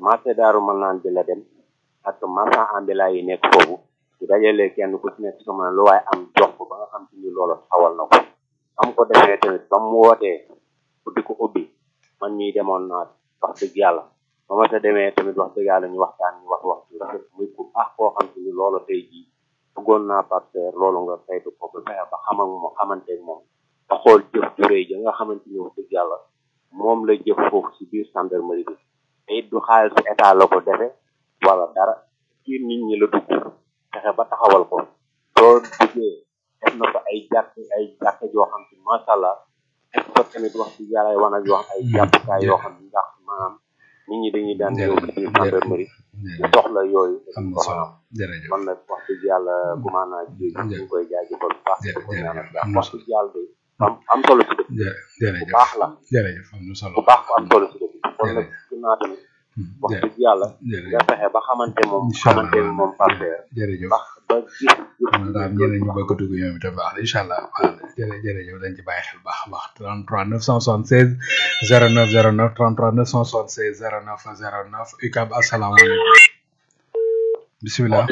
marché daaru mën naan bi la dem ak marchand ambulant yi nekk foofu su dajalee kenn ku ci nekk su ma lu waaye am jox ko ba nga xam te ni loolu xawal na ko am ko defee tamit ba mu wootee di ko ubbi man mii demoon naa wax dëgg yàlla ba ma ta demee tamit wax dëgg yàlla ñu waxtaan ñu wax wax ci rafet muy ku baax koo xam te ni loolu tey jii bëggoon naa partenaire loolu nga saytu ko ba fexe ba xam ak moom xamante ak moom ba xool jëf ju rëy ja nga xamante ni wax dëgg yàlla moom la jëf foofu si biir gendarmerie bi te it du xaalis su état la ko defe wala dara ci nit ñi la dugg fexe ba taxawal ko soo duggee def na ko ay jàkk ay jàkk joo xam te macha allah def ko tamit wax dëgg yàlla ay wanag yoo xam ay jàppukaay yoo xam ne ndax maanaam nit ñi dañuy daan ñëw ci biir gendarmerie di soxla yooyu am na solo jërëjëf kon nag wax dëgg yàlla gumaanaa ji ñu ngi koy jaajëfal bu baax di ko ñaanal jàmm wax dëgg yàlla de am am solo si dëkk bu jërëjëf baax la jërëjëf am na solo bu baax bu am solo si dëkk kon nag gën naa tamit wax dëgg yàlla jërëjëf nga fexe ba xamante moom xamante ni moom partenaire jërëjëf ndax ba gis xam naa daal ñeneen ñu bëgg a dugg ñoom itam baax na incha allah baax na jërë jërëjëf dañ ci bàyyi xel baax a baax 33 976 09 09 33 976 09 09 UCAB asalaamaaleykum bisimilah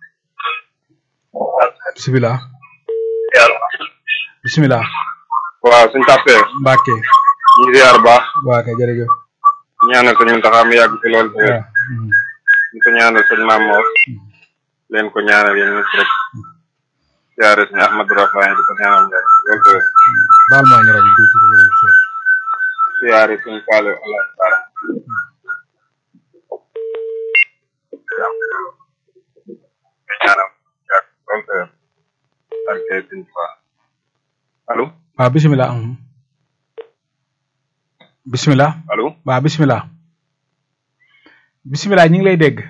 bisimilah bisimilah waaw suñ tàppee Mbacke ñu ngi ziar baax waa kay jërëjëf ñaanal sëñ Muntaxa mu yàgg fi lool te waaw ñu ko ñaanal sëñ Maam Mor leen ko ñaanal yéen ñëpp rek ziare sëñ Ahmadou Rafaay di ko ñaanal mu yàgg lool te baal maa ñu rajo tuuti rek rek sori ziare sëñ Fallou Allah Bara ñaanal mu yàgg lool te barke sëñ Tuubaa allo waaw bisimilah mhm. bisimilah allo waaw bisimilah bisimilah ñu ngi lay dégg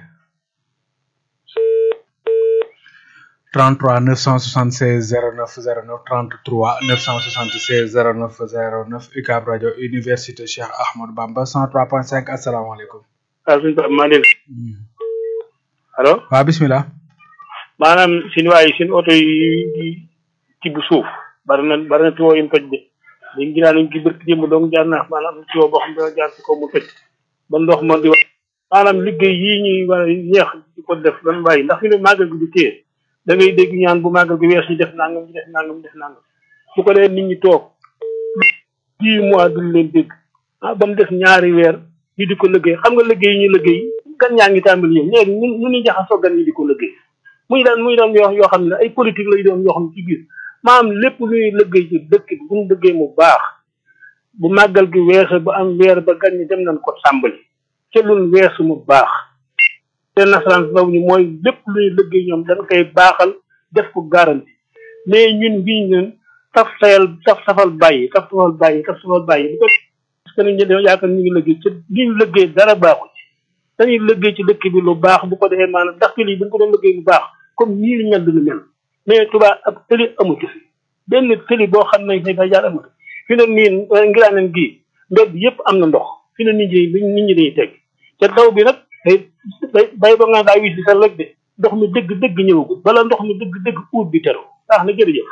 33 976 09 09 33 976 09 09 UCAB rajo université Cheikh Ahmadou Bamba 103.5 asalaamaaleykum. waaw suñu Pape maa leen allo waaw bisimilah. maanaam seen waay seen oto yi di tibb suuf bari na bari na tuyoo yu mu toj de léegi ginnaaw nañ ci bërki démb dong jaar na maanaam tuyoo boo xam ne dana jaar ci kaw mu toj ba ndox ma di wax maanaam liggéey yii ñuy war a yeex di ko def lan bàyyi ndax fi ne màggal gi du téye da ngay dégg ñaan bu màggal gi wees ñu def nangam ñu def nangam ñu def nangam bu ko dee nit ñi toog dix mois duñ leen dégg ah ba mu def ñaari weer ñu di ko liggéey xam nga liggéey yi ñu liggéey gan ñaa ngi tàmbali yéen léegi ñun ñu ñuy jaxasoo gan ñi di ko liggéey muy daan muy doon yoo yoo xam ne ay politique lay doon yoo xam ne ci biir maanaam lépp luy liggéey ci dëkk bi bu ñu liggéey mu baax bu màggal gi weesu ba am weer ba gan ñi dem nañ ko tàmbali ca lun weesu mu baax te nasaraan ndaw ñi mooy lépp luy liggéey ñoom dañ koy baaxal def ko garanti mais ñun bii ñun taf sayal taf safal bàyyi taf safal bàyyi taf safal bàyyi bu ko parce que nit ñi dañoo yaakaar ñu ngi liggéey ci li ñu liggéey dara baaxul ci dañuy liggéey ci dëkk bi lu baax bu ko defee maanaam ndax lii bu ñu ko doon liggéey bu baax comme ñii li mel du ñu mel mais tubaab ab tëli amatu fi benn tëli boo xam ne day jaar amatu fi ne nii ngiraaneen gii mbedd yëpp am na ndox fi ne nit ñi nit ñi dañuy teg te taw bi nag day day bay ba nga daa wis bi sax rek de ndox mi dëgg dëgg ñëwagul bala ndox mi dëgg dëgg uut bi teru baax na jërëjëf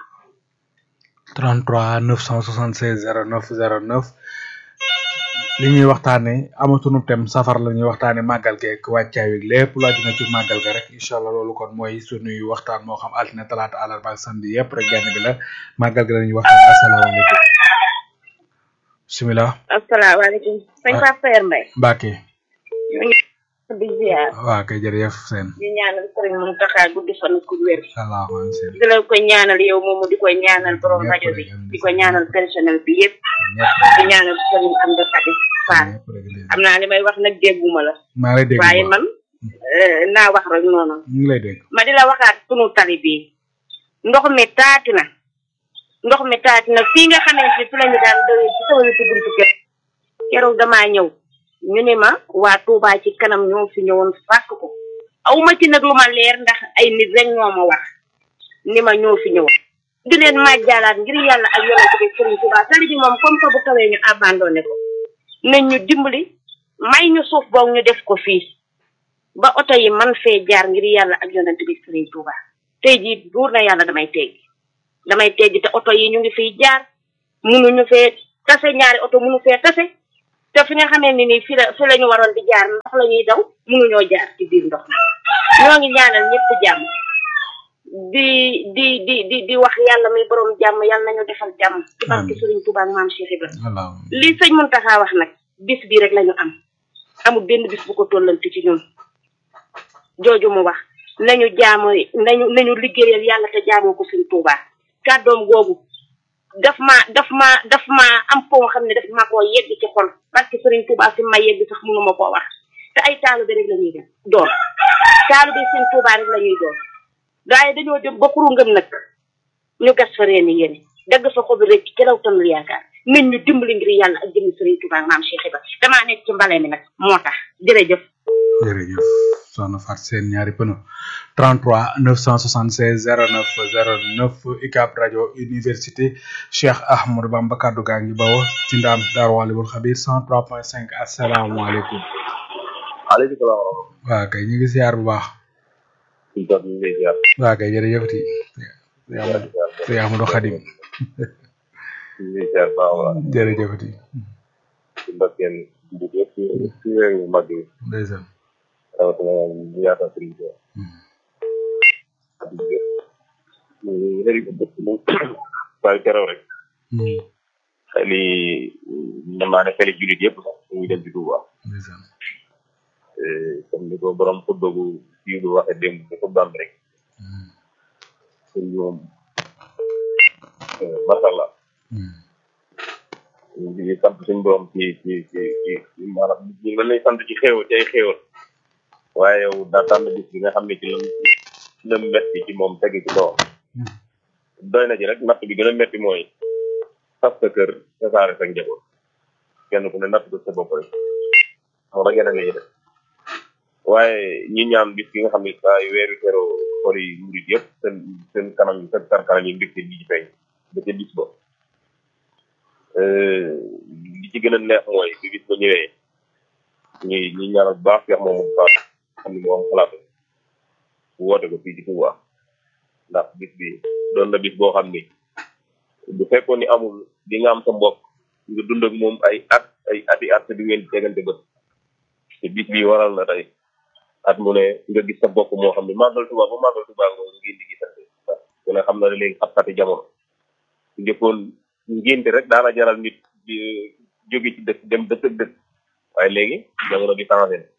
33 976 09 09 li ñuy waxtaane amatunu tem safar la ñuy waxtaane màggal geek wàccaay wi lépp lu aju na ci màggal ga rek incha allah loolu kon mooy sunuy waxtaan moo xam altine talaata àllarba ak samedi yëpp rek benn bi la màggal ga la ñuy waxtaan asalaamaaleykum bisimilah asalaamaaleykum sëñ Pape Saer Mbaye Mbacke ñu ngi di ziar waa kay jërëjëf seen di ñaanal sëriñ Mountakha guddi fan ku wér salaamaaleykum seen di la ko ñaanal yow moomu di ko ñaanal borom rajo bi di ko ñaanal personnel bi yëpp di ñaanal sëriñ Amdi Khady Fall xam naa li may wax nag dégguma la maa lay dégg waaye bu man eh, naa wax rek noonu ñu ngi lay dégg ma di la waxaat sunu tali bii ndox mi taati na ndox mi taati na fii nga xamante ne fi la ñu daan dawee ci sama wetu buntu kër keroog damaa ñëw ñu ne ma waa Touba ci kanam ñoo fi ñëwoon fàkk ko aw ma ci nag lu ma leer ndax ay nit rek ñoo ma wax ni ma ñoo fi ñëwoon di leen majjaalaat ngir yàlla ak yonent bi Sëriñ Touba tali bi moom comme que bu tawee ñu abandonné ko nañ ñu dimbali may ñu suuf boog ñu def ko fii ba oto yi man fee jaar ngir yàlla ak yonent bi Sëriñ Touba tey jii buur na yàlla damay teggi damay teggi te oto yi ñu ngi fiy jaar munuñu fee tase ñaari oto munu fee tase te fi nga xamee ni nii fi la fi la ñu waroon di jaar ndox la ñuy daw mënuñoo jaar ci biir ndox mi ñoo ngi ñaanal ñëpp jàmm di di di di di wax yàlla muy borom jàmm yàlla nañu defal jàmm ci barke Sëriñ Tuubaa ak maam Cheikh Ibrahima allahumma li sëñ Muntaxa wax nag bis bi rek lañu am amul benn bis bu ko tollanti ci ñun jooju mu wax nañu jaamu nañu nañu liggéeyal yàlla te jaamoo ko Sëriñ Tuubaa kàddoom googu daf ma daf ma daf ma am foo xam ne daf ma koo yegg ci xol parce que Sëriñ Tuubaa fi ma yegg sax mënu ma koo wax te ay taalibe rek la ñuy def doon taalibe Sëriñ Tuubaa rek la ñuy doon waaye dañoo dem ba xuru ngëm nag ñu gas fa reeni yéene dagg fa xobi rek ci law tanul yaakaar nit ñu dimbali ngir yàlla ak jëmmi Sëriñ Tuubaa ak maam Cheikh Ibra damaa nekk ci mbale mi nag moo tax jërëjëf jërëjëf soxna Fat seen ñaari pëno 33 976 09 09 UCAB rajo université Cheikh Ahmadou Bamba kaddu gaa ngi bawo ci ndaam Daaru Walimul Xabir 103.5 asalaamaaleykum aleykum salaam wa rahmatulah. waa kay ñu ngi siyaar bu baax suñu tool ñu ngi lay ziar. waa kay jërëjëf ti Sëñ Ahmadou Xadim ñu ngi lay ziar baax a baax. jërëjëf ti ci mbakkeen bi yëpp ci ci weer yu mag yi ndeysaan rawatina ñu yaatal sëriñ bi. ñu ngi rëy mu waaye keroog rek xel yi mën naa ne xeli jullit yëpp sax ñu ngi dem ci Touba. ndeysaan comme ni ko borom xutba bu fii bu waxee démb ci xutbaam bi rek sëñ bi moom macha allah ñu ngi sant suñ borom ci ci ci ci ci maanaam ñu ngi lay sant ci xéewal ci ay xéewal waaye yow daa tànn bis bi nga xam ne ci la la metti ci moom tegi ci kawam doy na ci rek natt bi gën a metti mooy tas sa kër tasaare sa njaboot kenn ku ne natt ko sa bopp rek moo tax yeneen yi def waaye ñi ñaan bis gi nga xam ne saa yu weeru teroo xol yi murit yëpp seen seen kanam yi seen karkanam yi mbégte di ci feeñ ba ca bis ba li ci gën a neex mooy bi bis ba ñëwee ñuy ñi ñaanal bu baax Cheikh Mamadou Fall xam ne moo am xalaat bu woote ko fii ci Touba ndax bis bi doon na bis boo xam ni bu fekkoon ni amul di nga am sa mbokk nga dund ak moom ay at ay ati at te du ngeen tegante bët te bis bi waral na tey at mu ne nga gis sa bokk moo xam ne màggal Touba ba màggal Touba nga ngeen di gisante ku ne xam na ne léegi xat-xati jamono njëkkoon ngénte rek daana jaral nit di jóge ci dëkk dem dëkk ak dëkk waaye léegi jamono bi changé na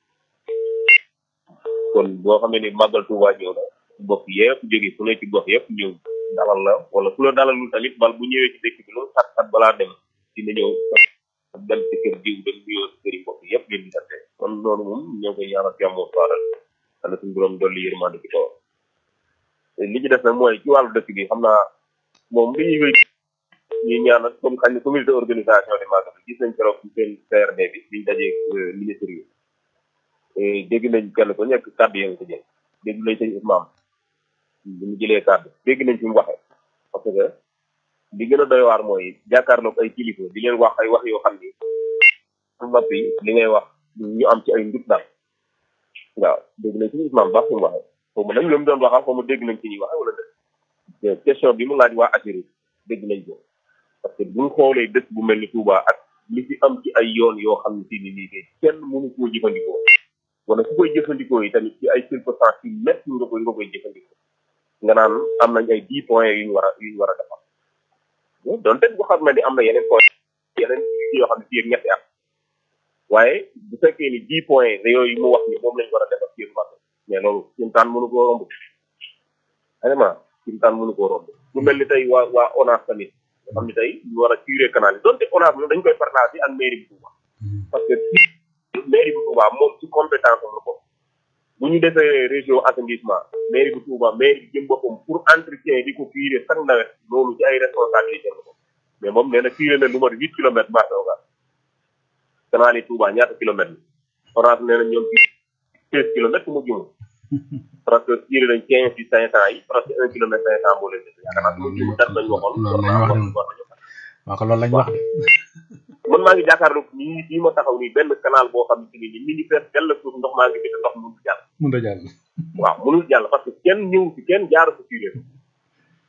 kon boo xamee ni màggal Touba ñëw na bokk yëpp jóge fu ne ci gox yëpp ñëw dalal la wala ku la dalalul tamit bal bu ñëwee ci dëkk bi loolu xat xat balaa dem dina ñëw dem ci kër diw dem nuyoo këri mbokk yëpp ngeen gisante kon loolu moom ñoo koy ñaanal jàmmoo faaral xana suñu borom dolli yërmande ci kawam li ci des nag mooy ci wàllu dëkk bi xam naa moom li ñuy wéy ñuy ñaan ak comme xañ ne comité d'organisation de magal gis nañ keroog ci seen CRD bi biñ dajee ministre yi dégg nañ kenn ko nekk kàddu yi nga ko jël dégg nañ sëñ Ousmane bu ñu jëlee kàddu dégg nañ fi mu waxee parce que li gën a doy waar mooy jàkkaarloog ay kilifa di leen wax ay wax yoo xam ni su noppi li ngay wax ñu am ci ay ndut daal waaw dégg nañ sëñ Ousmane baax fi mu waxee xaw ma nag ñoom doon waxal xaw ma dégg nañ ci ñuy waxee wala dé question bi mu laaj waa Assirou dégg nañ ko parce que buñ xoolee dëkk bu mel ni Touba ak li fi am ci ay yoon yoo xam ne si ni nii kay kenn mënu koo jëfandikoo wala su koy jëfandikoo yi tamit ci ay circonstances yu métti nga koy nga koy jëfandikoo nga naan am nañ ay dix points yu ñu war a yu ñu war a defar donte bu xam ne ni am na yeneen point yeneen yoo xam ne fii ak ñetti at waaye bu fekkee ni dix points yooyu mu wax ni moom lañ war a defar fii ak mais loolu simtaan mënu koo romb vraiment simtaan mënu koo romb lu mel ni tey waa waa ONAS tamit nga xam ne tey ñu war a curé canal yi donte ONAS moom dañ koy partager ak mairie bu Touba parce que mairie bu Touba moom ci compétence am la ko bu ñu defee région assainissement mairie bu Touba mairie bi jëm boppam pour entretien di ko curé chaque nawet loolu ci ay responsabilité la ko mais moom nee na curé na lu mat huit kilomètres marché oga canal yi Touba ñaata kilomètres la ONAS nee na ñoom ci seize kilomètres mu jumu parce que curé nañ quinze ci cinq cent yi presque un kilomètre cinq cent boo leen def yaakaar naa mu jumu dat nañ waxoon loolu lañ wax de waaw ko loolu lañ wax de man maa ngi jàkkaarloog nii fii ma taxaw nii benn canal boo xam ne ni mi ngi fees dell suuf ndox maa ngi fi te ndox mënul jàll mun da jàll waaw mënul jàll parce que kenn ñëw ci kenn jaaru ko curé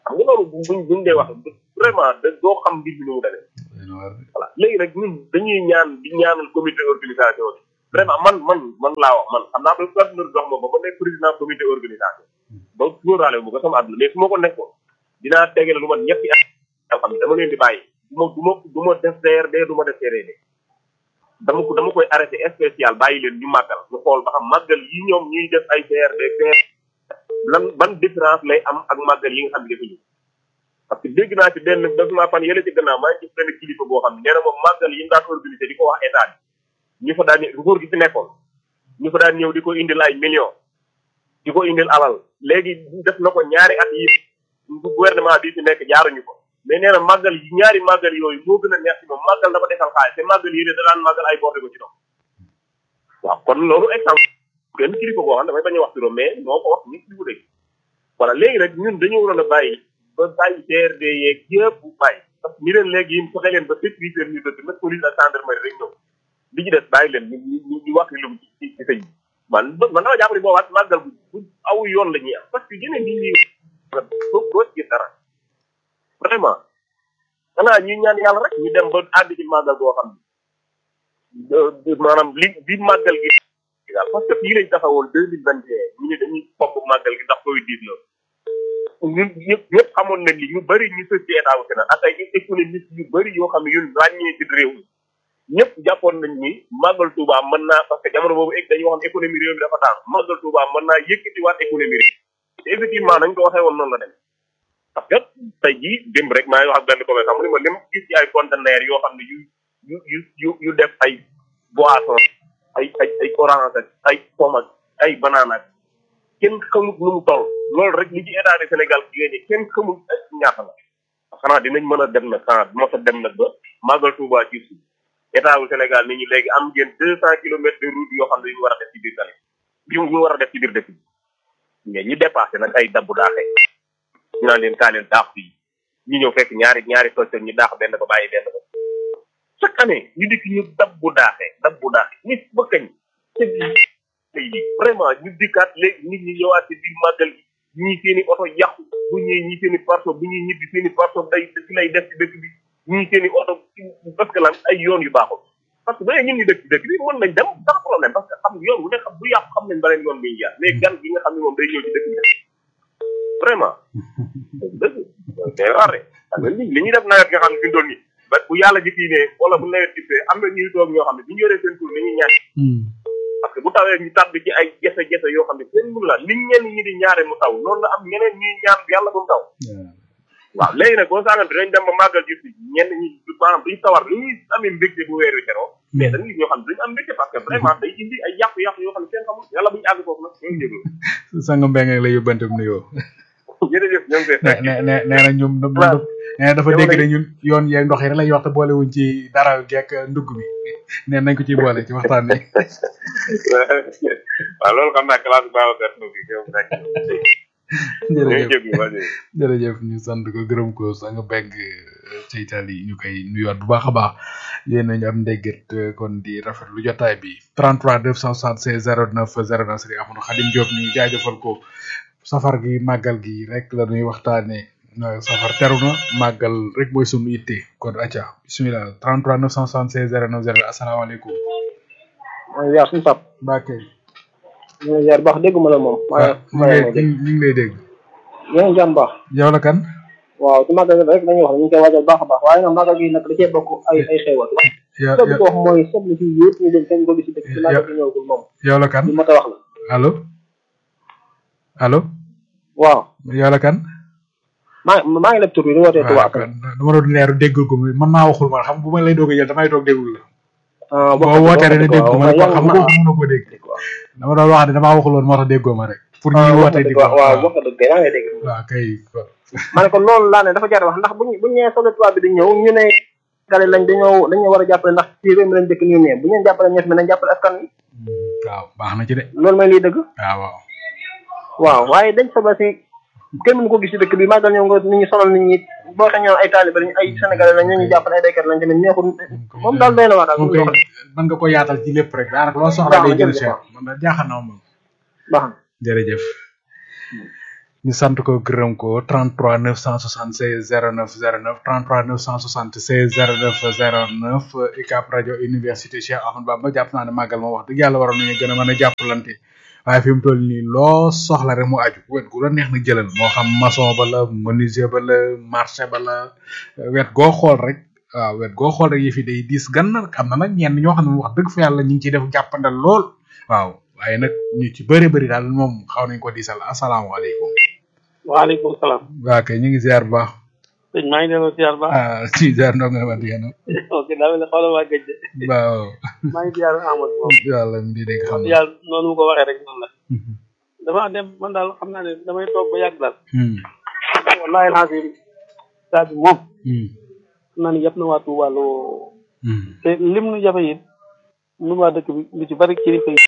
xam nga loolu bu buñ buñ dee wax vraiment da doo xam mbir mi nu mu demee voilà léegi nag ñun dañuy ñaan di ñaanal comité organisation bi vraiment man man man laa wax man xam naa ba partenaire dox ma ba ma nekk président comité organisation ba sóoraale mu ko sama àdduna mais su ma ko nekkoon dinaa tegale lu ma ñetti at yoo xam ne dama leen di bàyyi du ma du ma du ma def CRD du ma def CRD dama ko dama koy arrêté spécial bàyyi leen ñu màggal ñu xool ba xam màggal yi ñoom ñuy def ay CRD CRD lan ban différence lay am ak màggal yi nga xam ne defuñu parce que dégg naa ci benn def naa fan yële ci gannaaw maa ngi ci benn kilifa boo xam ne nee na moom màggal yi ñu daan organisé di ko wax état bi ñu fa daan nguur gi fi nekkoon ñu fa daan ñëw di ko indil ay millions di ko indil alal léegi def na ko ñaari at yi gouvernement bi fi nekk jaaruñu ko mais nee na màggal yi ñaari màggal yooyu moo gën a neex ci moom màggal dafa defal xaalis te màggal yi de da daan màggal ay borte ko ci dox waaw kon loolu exemple benn kilifa boo xam ne damay bañ a wax turam mais moo ko wax ñi kilifa dëgg voilà léegi nag ñun dañoo waroon a bàyyi ba bàyyi CRD yeeg yëpp bàyyi parce que ñu leen léegi yéen fexe leen ba sécurité ñu dëkk nag police ak gendarmerie rek ñëw li ci des bàyyi leen ñu ñu ñu wax lu ci ci sëñ bi man man dama jàpp ne boobaat màggal bu bu aw yoon la ñuy am parce que yeneen yi ñuy foofu doo ci gis dara vraiment xanaa ñuy ñaan yàlla rek ñu dem ba àgg ci màggal boo xam ne maanaam li bi màggal gi daal parce que fii lañ taxawoon deux mille vingt et un ñu ne dañuy fopp màggal gi ndax covid dix neuf ñun ñëpp ñëpp xamoon nañ ni ñu bëri ñu sës ci état wu Sénégal ak ay économistes yu bëri yoo xam ne yun ràññee ci réew mi ñëpp jàppoon nañ ni màggal Touba mën naa parce que jamono boobu dañuy wax ne économie réew mi dafa taan màggal Touba mën naa yëkkatiwaat économie réew te effectivement nañ ko waxee woon noonu la dem parce que tey jii démb rek maa ngi wax ak benn commerçant mu ne ma lim gis ci ay conteneur yoo xam ne yu yu yu yu yu def ay boisson ay ay ay orange ak ay pomme ak ay banane ak kenn xamul nu mu toll loolu rek li ci état du Sénégal génne kenn xamul ñaata la xanaa dinañ mën a dem nag xanaa mos a dem nag ba màggal Touba ci suuf état wu Sénégal nit ñi léegi am ngeen deux cent kilomètres de route yoo xam ne yu ñu war a def ci biir tali yu ñu war a def ci biir dëkk bi mais ñu dépassé nag ay dabbu daaxee ñu naan leen kaa leen daax fii ñu ñëw fekk ñaari ñaari toccoon ñu daax benn ba bàyyi benn ba chaque année ñu dikk ñu dabbu daaxee dabbu daaxee nit ba kañ te tey vraiment ñu dikkaat léegi nit ñi ñëwaat ci biir màggal gi ñii seen i oto yàqu bu ñëwee ñii seen i parso bu ñuy ñibbi seen i parso day fi lay def ci dëkk bi ñii seen i oto parce que lan ay yoon yu baaxul parce que ba ñun ñu dëkk ci dëkk bi mën nañ dem sans problème parce que xam yoon bu ne xam bu yàqu xam nañ beneen yoon bi ñu jaar mais gan gi nga xam ne moom day ñëw ci dëkk bi vraiment dëgg day rare xam nga li li ñuy def nawet nga xam ne fi doon nii ba bu yàlla ji fii ne wala bu nawet gisee am na ñuy toog ñoo xam ne bu ñu yoree seen tur dañuy ñaan parce que bu tawee ñu tàbbi ci ay jafe-jafe yoo xam ne seen mënu la liñ ñenn ñi di ñaare mu taw noonu la am ñeneen ñuy ñaan yàlla bu mu taw waaw léegi nag boo saagante dañ dem ba màggal gis ni ñenn ñi maanaam duñ sawar li ñuy amee mbégte bu weer wi teroo mais dañu gis ñoo xam ne duñu am mbégte parce que vraiment day indi ay yàqu-yàqu yoo xam ne kenn xamul yàlla bu ñu àgg foofu nag ñoo njëglu sang mbeng la yóbbante mu nuyoo jërëjëf ñoo ngi koy ne ne nee na ñoom nee na dafa dégg ne ñun yoon yeeg ndox yi rek lay wax te boole wuñ ci dara geek ndugg bi nee nañ ko ciy boole ci waxtaan bi waaw loolu xam naa classe Babacar Ndougi gëm rek jërëjëf jërëjëf ñu sant ko gërëm ko sang beng ci Italie ñu koy nuyuwaat bu baax a baax yéen nañu am ndéggat kon di rafet lu jotaay bi 33 976 09 09 Serigne Amadou Khadim Diop ñu jaajëfal ko safar gi màggal gi rek la ñuy waxtaane safar teru na màggal rek mooy sunu itte kon acca bismillah 33 976 09 09 asalaamaaleykum mooy yaar suñu sap Mbacke ñu ngi yaar baax dégg ma la moom ñu ngi ñu ngi lay dégg yéen jàmm baax yow la kan waaw ci màggal gi rek dañuy wax ne ñu ngi koy waajal baax a baax waaye nag màggal gi nag da cee bokk ay ay xéewal ya lépp ko wax mooy seetlu ci yëpp ñu dem kenn ko gis ci dëkk ci màggal gi ñëwagul moom yow la kan li ma ta wax la allo allo waaw yow la kan maa maa ngi leb tur bi di wootee Touba Akam dama doon leeru déggul ko man maa waxul man xam bu ma lay doog a jël damay toog déggul la ah boo wootee rek ne déggul ma rek xam nga kooku mënoo ko dégg dama doon wax ne damaa waxul woon moo tax déggoo ma rek pour ñuy wootee di ko waaw wax nga dëgg yaa ngi dégg waaw kay ma ne ko loolu laa ne dafa jar wax ndax buñ buñ ñëwee solo tubaab bi di ñëw ñu ne gale lañ dañoo dañoo war a jàppale ndax ci réew mi lañ dëkk ñu ne bu ñu leen jàppale ñeef mi nañ jàppale askan wi waaw baax na ci de loolu mooy liy dëgg waaw waaw waaw waaye dañ fa ba si kenn mënu ko gis ci dëkk bi màggal ñëw nga nit ñi sonal nit ñi boo xam ñoom ay taalibe lañ ay sénégalais lañ ñu ñu jàppale ay béykat lañ tamit neexul moom daal doy na waa daal moom kay mën nga ko yaatal ci lépp rek daanaka loo soxla day gën a cher man daal jaaxal na moom baax na jërëjëf ñu sant ko gërëm ko 33 976 09 09 33 976 09 09 UCAB rajo université Cheikh Ahmadou Bamba jàpp naa ne màggal moom wax dëgg yàlla waroon nañu gën a mën a jàppalante waaye fi mu toll nii loo soxla rek mu aju wet gu la neex na jëlal moo xam maçon ba la menuisier ba la marché ba la wet goo xool rek waaw wet goo xool rek yëfi day diis gan na am na nag ñenn ñoo xam ne wax dëgg fa yàlla ñu ngi ciy def jàppandal lool waaw waaye nag ñu ci bëri bëri daal moom xaw nañ ko diisal asalaamaaleykum. waaleykum salaam. waa kay ñu ngi ziar bu baax. sëñ maa ngi delloo ziar baax. ah si ziar ndoo nga wax yéen ok daa mel ne xoolal waa gëj de. waaw. maa ngi ziar Amadou moom. yàlla di dégg xam na. yàlla noonu mu ko waxee rek noonu la. dama dem man daal xam naa ne damay toog ba yàgg daal. wallaahi alhamdulilah. saa bi moom. xam naa ne yëpp na waa Touba loo. te lim nu jafe it nun waa dëkk bi lu ci bari kilifa yi.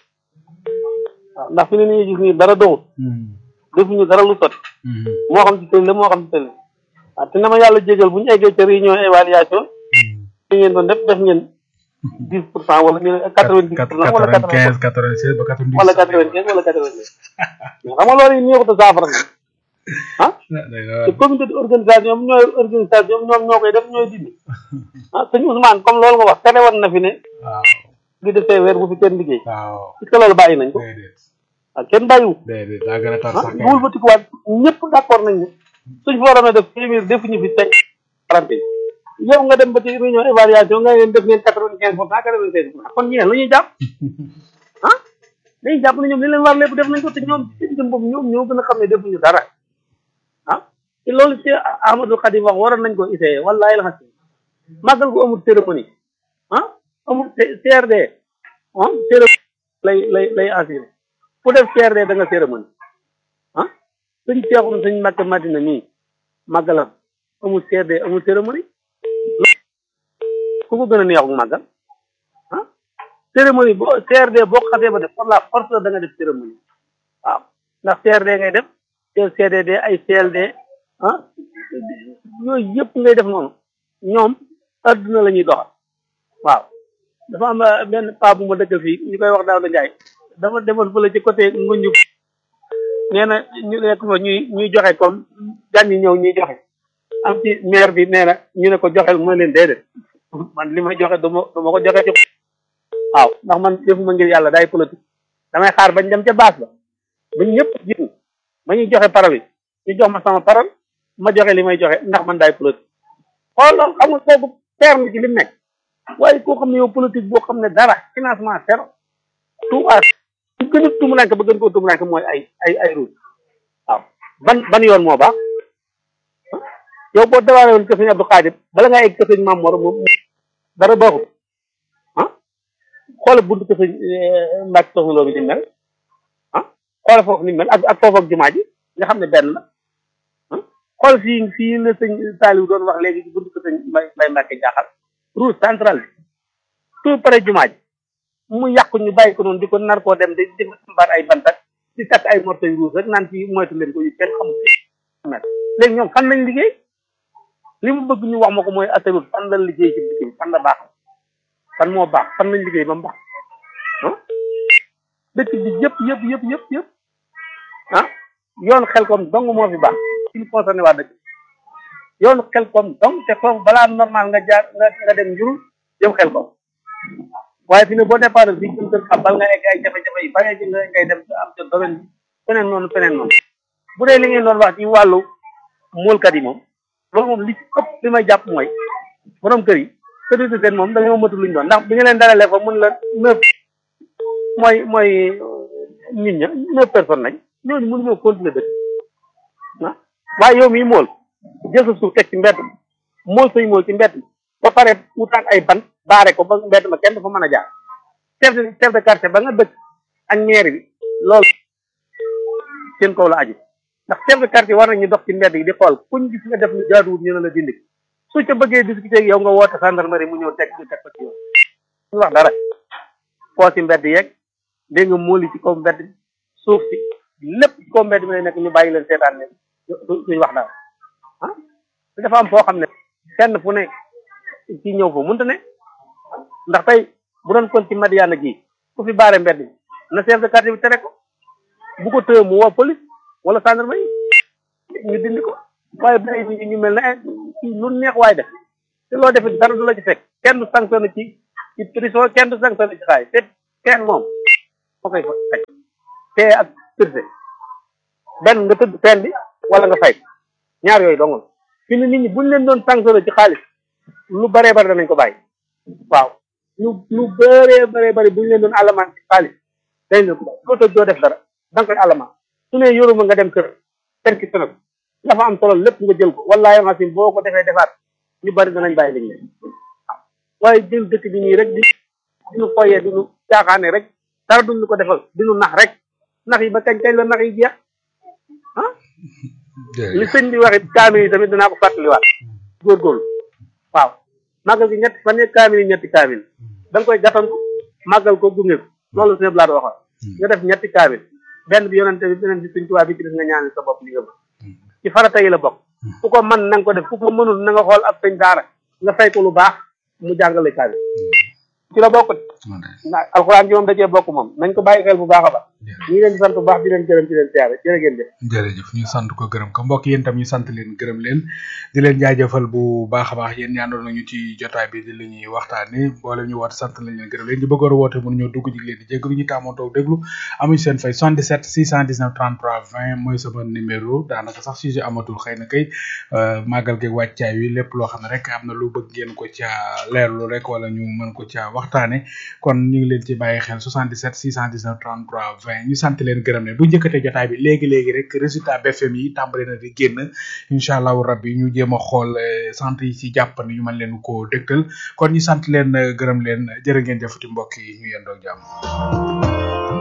waaw ndax fi ne nii gis nii dara doxul. defuñu dara lu sot moo xam ci tëli la moo xam ci tëli waaw te na ma yàlla jégal bu ñu eggee ca réunion évaluation li ngeen doon def def ngeen dix pour cent wala ñu ne quatre vingt dix pour cent wala quatre quinze quatre vingt seize ba quatre vingt dix wala quatre vingt quinze wala quatre vingt dix mais xam nga loolu yi neexut a saafara na ah te comité d'organisation ñooy organisation ñoom ñoo koy def ñooy dindi ah sëñ Ousmane comme loolu nga wax tere woon na fi ne waaw li defee weer bu fi kenn liggéey waaw est-ce que loolu bàyyi nañ ko déedéet ah kenn bàyyiwu déedéet daa gën a tar ah sax duwul ba tikuwaat ñëpp d'accord nañ ne suñ fa waroon a def téeméer defuñu fi tey trente yow nga dem ba ci réunion évaluation nga leen def ngeen quatre vingt quinze pour cent quatre vingt seize pour cent kon ñeneen lu ñuy jàpp ah dañuy jàpp ne ñoom li leen war lépp def nañ ko te ñoom seen jëm boobu ñoom ñoo gën a xam ne defuñu dara ah te loolu ci Ahmadou Khadim wax waroon nañ ko essayé wallahi la xas màggal gu amul cérémonie ah amul CRD ah cérémonie lay lay lay assuré ku def CRD da nga cérémonie ah suñ seexum suñ Mbàkke Madina mii màggalam amul CRD amul cérémonie ku ko gën a neexu màggal ah cérémonie boo CRD boo xasee ba def par la force da nga def cérémonie waaw ndax CRD ngay def te CDD ay CLD ah yooyu yëpp ngay def noonu ñoom adduna la ñuy doxal waaw dafa am benn paa bu ma dëkkal fii ñu koy wax daaw da njaay dafa demoon fële ci côté ngunju nee na ñu nekk fa ñuy ñuy joxe comme gan yi ñëw ñuy joxe am ci maire bi nee na ñu ne ko joxel mooy leen déedéet man li may joxe du ma du ma ko joxe ci waaw ndax man defuma ngir yàlla day politique damay xaar bañ dem ca baas ba bañ ñëpp jiitu ba ñuy joxe parole yi ñu jox ma sama parole ma joxe li may joxe ndax man daay politique xool loolu xam nga kooku terme ci li mu nekk waaye koo xam ne yow politique boo xam ne dara financement zéro tout à su gën a tumuranke ba gën koo tumuranke mooy ay ay ay route waaw ban ban yoon moo baax yow boo dawaale woon kër sëñ Abdou Khadir bala ngaa egg kër sëñ Maam Mor moom dara baaxul ah xoolal buntu kër sëñ Mbacke Soxna Lo bi di mel ah xoolal foofu ni mel ak ak foofu ak jumaa ji nga xam ne benn la ah xool fii fii la sëñ Saliou doon wax léegi ci buntu kër sëñ Mbay Mbay Mbacke jaaxal route centrale bi tout près jumaa ji mu yàqu ñu bàyyi ko noonu di ko nar koo dem di di mbaar ay bantak di takk ay morceaux yu rouge rek naan ci moytu leen ko yu kenn xamul léegi ñoom fan lañ liggéey li mu bëgg ñu wax ma ko mooy atarut fan lañ liggéey ci dëkk bi fan la baax fan moo baax fan lañ liggéey ba mu baax ah dëkk bi yëpp yëpp yëpp yëpp yëpp ah yoon xel kom dong moo fi baax ci ñu concerné waa dëkk yoon xel kom dong te foofu balaa normal nga jaar nga nga dem njurul jëm xel kom waaye fi ne boo départ fii jëm kër xabal nga egg ay jafe-jafe yi bare ji nga ngay dem am ca domaine bi feneen noonu feneen noonu bu dee li ngeen doon wax ci wàllu muulkat yi moom loolu moom li ci ëpp li may jàpp mooy borom kër yi kër yi seen moom dañoo matul luñ doon ndax bi nga leen dalalee fa mun la neuf mooy mooy nit ña neuf personnes lañ ñooñu mënuñoo continuer dëkk ah waaye yow mii mool jël sa suuf teg ci mbedd mool say mool ci mbedd ba pare wutaat ay ban baare ko ba mbedd ma kenn dafa mën a jaar chef de chef de quartier ba nga dëkk ak maire bi loolu seen kaw la aju ndax chef de quartier war nañu dox ci mbedd yi di xool kuñ gis nga def lu jaaduwut ñu ne la dindi su ca bëggee discuter ak yow nga woote gendarmerie mu ñëw teg ñu teg ko ci yow ñu wax dara koo ci mbedd yeeg dégg nga mooli ci kaw mbedd bi suuf si lépp ci kaw mbedd bi lay nekk ñu bàyyi leen seetaan leen duñ wax dara ah dafa am foo xam ne kenn fu ne ci ñëw fa mënta ne ndax tey bu doon kon ci Madiana gi ku fi baare mbedd bi na chef de quartier bi tere ko bu ko tëye mu woo police wala gendarmerie ñu dindi ko waaye bàyyi nit ñi ñu mel ne lu neex waay def te loo defee dara du la ci fekk kenn du sanctionné ci ci prison kenn du sanctionné ci xaay te kenn moom moo koy faj te ak tëdde benn nga tëdd teen bi wala nga fay ñaar yooyu dong la fi ne nit ñi buñ leen doon sanctionné ci xaalis lu baree bari danañ ko bàyyi waaw lu lu bëree bëree bëri buñ leen doon alamaan ci xaalis dañ leen ko bàyyi doo tëj doo def dara da nga koy alamaan su ne yoruma nga dem kër kër ki sënab la fa am solo lépp nga jël ko wallaahi masim boo ko defee defaat ñu bari danañ bàyyi liñ leen waaye jël dëkk bi nii rek di diñu foyee diñu caaxaane rek dara duñ ñu ko defal diñu nax rek nax yi ba kañ kañ la nax yi jeex ah li sëñ bi waxit kaamil yi tamit dinaa ko fàttaliwaat góorgóorlu waaw màggal gi ñetti fan kaamil yi ñetti kaamil da nga koy gàttandu màggal ko gunge ko loolu sëñ Blaat waxoon nga def ñetti kaamil benn bi yonente bi beneen bi suñ tubaab bi ci des nga ñaanal sa bopp li nga mën ci farata yi la bokk ku ko mën na nga ko def ku ko mënul na nga xool ab sëñ daara nga fay ko lu baax mu jàngale kaamil ci la bokk na alxuraan ji moom da cee bokk moom nañ ko bàyyi xel bu baax a baax ñu ngi leen di sant bu baax di leen gërëm di leen siyaare jërë ngeen jëf jërëjëf ñu sant ko gërëm ko mbokk yéen tam ñu sant leen gërëm leen di leen jaajëfal bu baax a baax yéen ñaandoon nañu ci jotaay bi di li ñuy waxtaane boole ñu woote sant lañ leen gërëm leen ñu bëggoon a woote mënu ñoo dugg jig leen di jéggalu ñu taamoon toog déglu amuñ seen fay 77 619 33 20 mooy sama numéro daanaka sax sujet amatul xëy na kay màggal geeg wàccaay wi lépp loo xam ne rek am na lu bëgg ngeen ko ca leerlu rek wala ñu mën ko ca waxtaane kon ñu ngi leen ci bàyyi xel 77 619 33 20 ñu sant leen gërëm leen bu njëkkatee jotaay bi léegi léegi rek résultat BFM yi tàmbale na di génn incha allahu rabbi ñu jéem a xool sant yi ci jàpp ñu mën leen ko dëgtal kon ñu sant leen gërëm leen jërë ngeen jëfati mbokk yi ñu yendoo jàmm.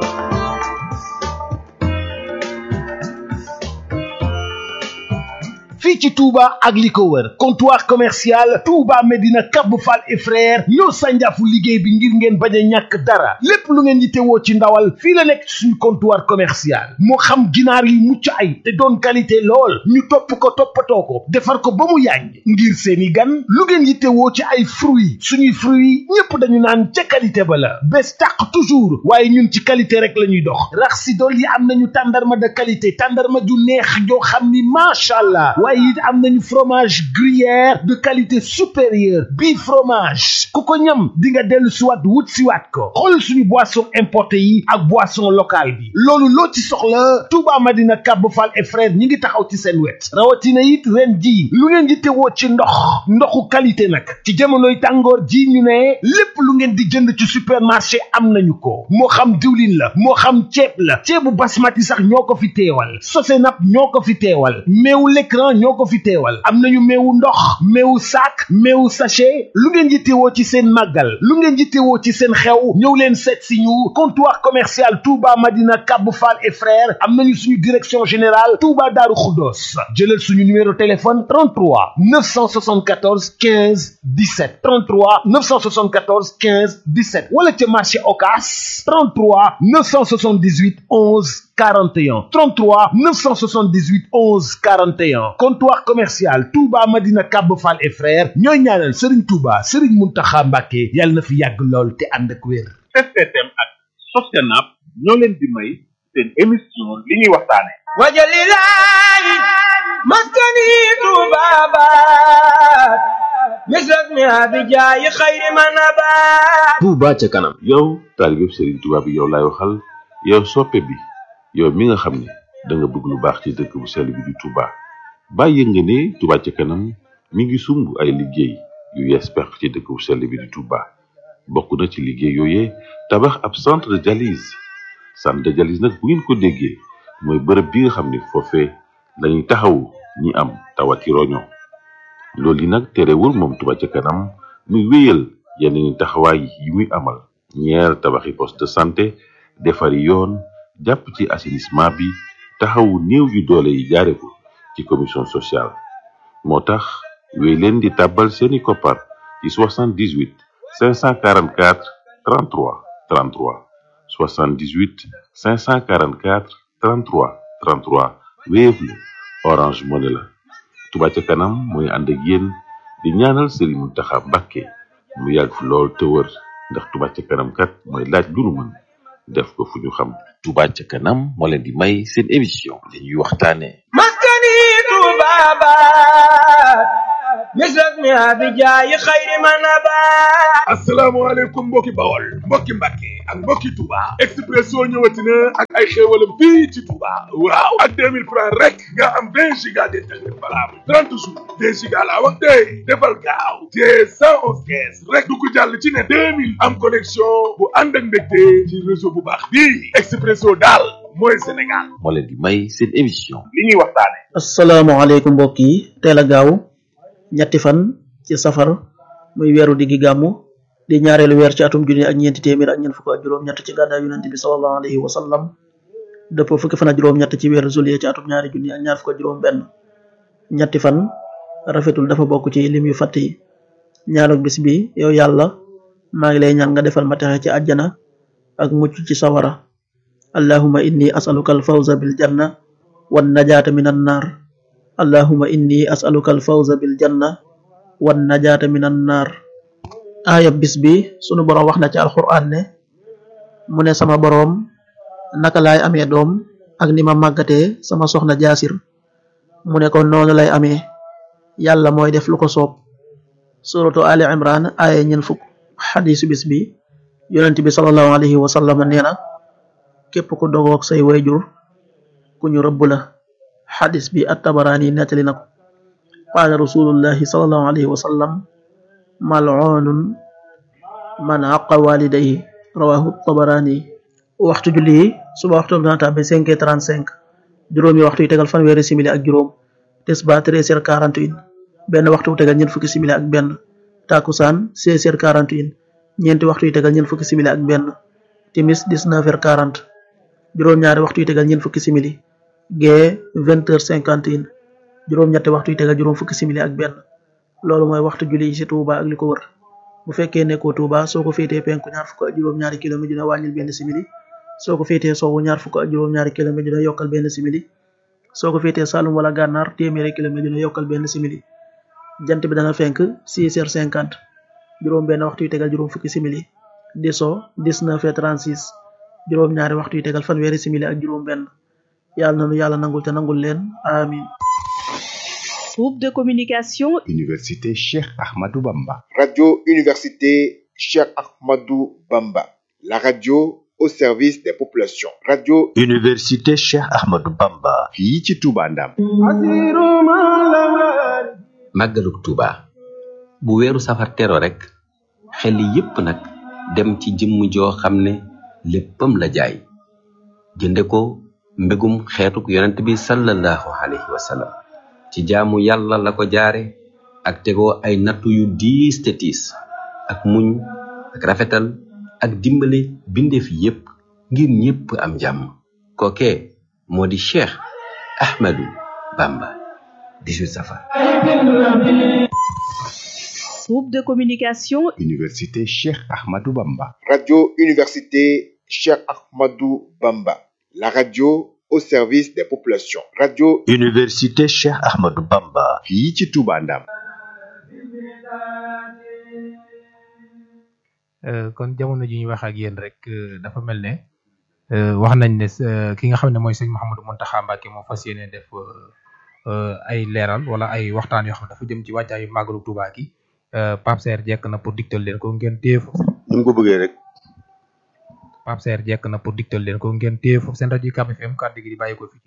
fii ci Touba ak li ko wër comptoir commercial Touba Medina Cap Fall et frère ñoo sànjaafu liggéey bi ngir ngeen bañ a ñàkk dara lépp lu ngeen yittewoo ci ndawal fii la nekk ci suñu comptoir commercial moo xam ginaar yu mucc ay te doon qualité lool ñu topp ko toppatoo ko defar ko ba mu yàññ ngir seeni gan lu ngeen yittewoo ci ay fruits suñuy fruits ñépp dañu naan ca qualité ba la bés tàq toujours waaye ñun ci qualité rek la ñuy dox rax si dool yi am nañu tàndarma de qualité tàndarma ju neex joo xam ni macha allah waaye it am nañu fromage gruyère de qualité supérieure bii fromage ku ko ñam di nga dellu siwaat wut siwaat ko xool suñu boisson importé yi ak boisson locale bi loolu loo ci soxla Touba Madina Cap Fall et frère ñi ngi taxaw ci seen wet rawatina it ren ji lu ngeen di tewoo ci ndox ndoxu qualité nag ci jamonoy tàngoor ji ñu ne lépp lu ngeen di jënd ci supermarché am nañu ko moo xam diwlin la moo xam ceeb la ceebu basmati sax ñoo ko fi teewal sosenap ñoo ko fi teewal meewu l'écran ñoo ko fi teewal am nañu meewu ndox meewu sac meewu sachet lu ngeen yittewoo ci seen màggal lu ngeen yittewoo ci seen xew ñëw leen seet si ñu comptoir commercial Touba Madina Cap Fall et frères am nañu suñu direction générale Touba Darou Khoudoss jëlal suñu numéro téléphone 33 974 15 17 33 974 15 17 wala ca marché Ocass 33 978 11 41 33 978 11 41 comptoir commercial Touba Madina Cap Fall et frères ñooy ñaanal Serigne Touba Serigne Mountakha Mbacké yàlla na fi yàgg lool te ànd ak wér. STM ak Sostenab ñoo leen di may seen émission li ñuy waxtaane wajalilaay maskani tubabat misrak mi abijaayi xayri manabat Touba ca kanam yow taalibeb Serigne Touba bi yow laay waxal yow soppe bi yow mi nga xam ne da nga bëgg lu baax ci dëkk bu sell bi di Touba bàyyi nga ne Touba ca kanam mi ngi sumb ay liggéey yu yees pex ci dëkk bu sell bi di Touba bokk na ci liggéey yooyee tabax ab centre de dialyse centre de dialyse nag bu ngeen ko déggee mooy bërëb bi nga xam ne foofee lañuy taxawu ñi am tawati roño loolu yi nag terewul moom Touba ca kanam muy wéyal yeneen taxawaay yi muy amal ñeer tabaxi poste de santé defari yoon jàpp ci assainissement bi taxawu néew yu doole yi jaare ko ci commission sociale moo tax wéy leen di tàbbal seeni koppar ci 78 544 33 33 78 544 33 33 Wave la Orange Money la Touba ca kanam mooy ànd ak yéen di ñaanal Serigne Mountakha Mbacké mu yàgg fi lool te wër ndax Touba ca kanam kat mooy laaj lu nu mën def ko fu ñu xam Touba ca kanam moo leen di may seen émission li ñuy waxtaane maskani بابات مثل اسمها بجاي خير من نبات asalaamaaleykum mbokki bawol mbokki mbàkke ak mbokki Touba Expresso ñëwati na ak ay xéewalam fii ci Touba waaw ak 2000 francs rek nga am 20 giga d'internet valable 30 jours 20 giga laa wax tey defal gaaw te 111 kees rek du ko jàll ci ne 2000 am connexion bu ànd ak mbégte ci réseau bu baax bii Expresso daal mooy Sénégal moo leen di may seen émission li ñuy waxtaane asalaamaaleykum mbokk yi teel a gaaw ñetti fan ci safar muy weeru diggi gàmmu di ñaareelu weer ci atum junni ak ñeenti téeméer ak ñeent fukk ak juróom-ñett ci gàddaay yonent bi sallallahu alayhi wa sallam dëppoo fukki fan ak juróom-ñett ci weeru juillet ci atum ñaari junni ak ñaar fukk ak juróom-benn ñetti fan rafetul dafa bokk ci lim yu fàtt yi ñaanuk bis bi yow yàlla maa ngi lay ñaan nga defal ma texe ci àjjana ak mucc ci sawara allahuma inni asaluka alfawza bil janna wan najaata min an naar allahuma inni asaluka alfawza bil janna wan najaata min an naar aaya bis bi sunu boroom wax na ci alquran ne mu ne sama boroom naka laay amee doom ak ni ma màggatee sama soxna jaasir mu ne ko noonu lay amee yàlla mooy def lu ko soob suratu ali imran aaya ñen fukk xadisu bis bi yonent bi salallahu alayhi wa sallam nee na képp ku dogoog say wayjur ku ñu rëbb la xadis bi at tabaraani nettali na ko qaala rasulullahi salallahu alayhi wa sallam mal'unun man aqa walidayhi rawahu tabarani waxtu julli yi suba waxtu dana tàbbi cinq heures trente cinq juróomi waxtu yi tegal fanweeri simili ak juróom tisbaar treize heures quarante et un benn waxtu wu tegal ñeent fukki simili ak benn takusaan seize heures quarante et un ñeenti waxtu yi tegal ñeent fukki simili ak benn timis dix-neuf heures quarante juróom-ñaari waxtu yi tegal ñeent fukki simili gee vingt heures cinquante et un juróom-ñetti waxtu yi tegal juróom fukki simili ak benn loolu mooy waxtu julli yi ci Touba ak li ko wër bu fekkee nekkoo Touba soo ko féetee penku ñaar fukk ak juróom-ñaari kilomètre dina wàññil benn simili soo ko féetee sowwu ñaar fukk ak juróom-ñaari kilomètre dina yokkal benn simili soo ko féetee Saloum wala Gànnaar téeméeri kilomètre dina yokkal benn simili jant bi dana fenk 6 heures 50 juróom benn waxtu yu tegal juróom fukki simili di so 19 heures 36 juróom-ñaari waxtu yu tegal fanweeri simili ak juróom benn yàlla nanu yàlla nangul te nangul leen amin Groupe de communication Université Cheikh Ahmadou Bamba. Radio Université Cheikh Ahmadou Bamba. La radio au service des populations. Radio Université Cheikh Ahmadou Bamba. fii ci Touba Ndam. màggaluk Touba bu weeru safar tero rek xel yépp nag dem ci jëmm joo xam ne léppam la jaay jënde ko mbégum xeetuk yonent bi sallallahu alayhi wa sallam ci jaamu yàlla la ko jaare ak tegoo ay nattu yu diis te tiis ak muñ ak rafetal ak dimbale bindeef yépp ngir ñépp am jàmm kookee moo di Cheikh Ahmadou Bamba 18 safar Groupe de communication Université Cheikh Ahmadou Bamba. Radio Université Cheikh Ahmadou Bamba. La radio au service des populations. Radio Université Cheikh Ahmadou Bamba. fii ci Touba Ndam. kon jamono ji ñu wax ak yéen rek dafa mel ne wax nañ ne ki nga xam ne mooy sëñ Mouhamadou Mountakha Mbacké moo fas yéene def ay leeral wala ay waxtaan yoo xam ne dafa jëm ci wàccaayu màggalu Touba gi Pape Serre jekk na pour digtal leen ko ngeen téye foofu. ni mu ko bëggee rek. Pape Serre jekk na pour digtal leen ko ngeen téye foofu seen rajo Ucab FM kàddu gi di bàyyi ko fi.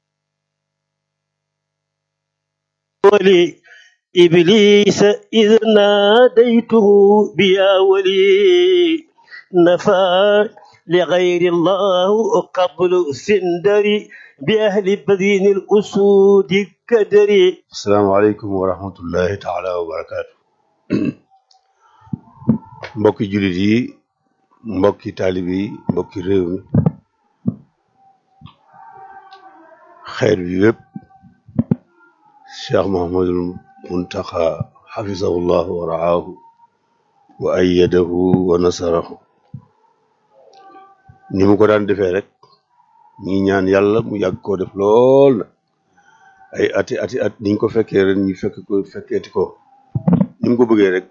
ولي إبليس إذ ناديته بيا ولي نفى لغير الله قبل سندري بأهل بدين الأسود كدري asalaamaaleykum wa rahmatullahi taala wa barakaatu. mbokki jullit yi mbokki taalib yi mbokki réew mi xeer bi yépp cheikh mohamadul muntaxa xafisahullah wa raahu wa ayyadahu wa nasarahu ni mu ko daan defee rek ñi ñaan yàlla mu yàgg koo def lool na ay ati ati at niñ ko fekkee ren ñu fekk ko fekkeeti ko ni mu ko bëggee rek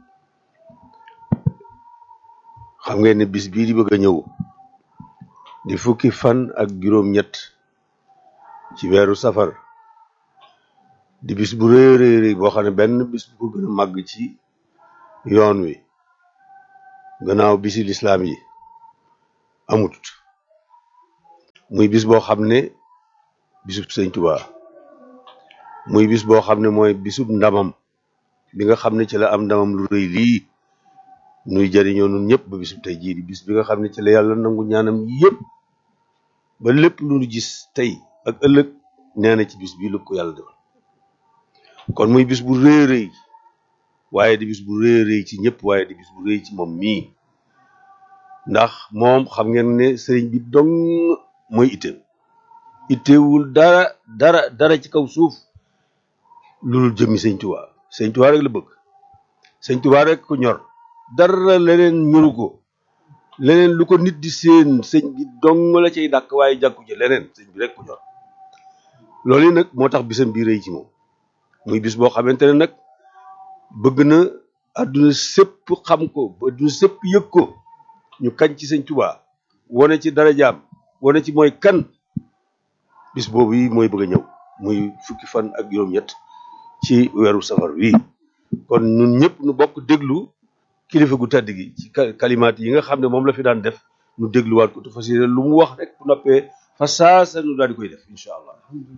xam ngeen ne bis bii di bëgg a ñëw di fukki fan ak juróom-ñett ci weeru safar di bis bu rëy rëy rëy boo xam ne benn bis bu ko gën a màgg ci yoon wi gannaaw bisi lislaam yi amut muy bis boo xam ne bisub sëñ Tuubaa muy bis boo xam ne mooy bisub ndamam bi nga xam ne ci la am ndamam lu rëy lii nuy jëriñoo nun ñëpp ba bisub tey jii di bis bi nga xam ne ci la yàlla nangu ñaanam yëpp ba lépp lu nu gis tey ak ëllëg nee na ci bis bii lu ko yàlla defal kon muy bis bu rëy rëy waaye di bis bu rëy rëy ci ñëpp waaye di bis bu rëy ci moom mii ndax moom xam ngeen ne sëriñ bi dong mooy itteem ittewul dara dara dara ci kaw suuf loolu jëmmi sëñ Tuubaa sëñ Tuubaa rek la bëgg sëñ Tuubaa rek ko ñor dara leneen ñoru ko leneen lu ko nit di seen sëñ bi dong la cay dàkk waaye jàkku ci leneen sëñ bi rek ko ñor loolu yi nag moo tax bisam bi rëy ci moom muy bis boo xamante ne nag bëgg na àdduna sépp xam ko ba àdduna sépp yëg ko ñu kañ ci sëñ Tuubaa wane ci darajaam wane ci mooy kan bis boobu yi mooy bëgg a ñëw muy fukki fan ak juróom-ñett ci weeru safar wi kon ñun ñëpp nu bokk déglu kilifa gu tedd gi ci kalimaat yi nga xam ne moom la fi daan def nu dégluwaat ko te fas yéene lu mu wax rek bu noppee fa saasa nu daal di koy def incha allah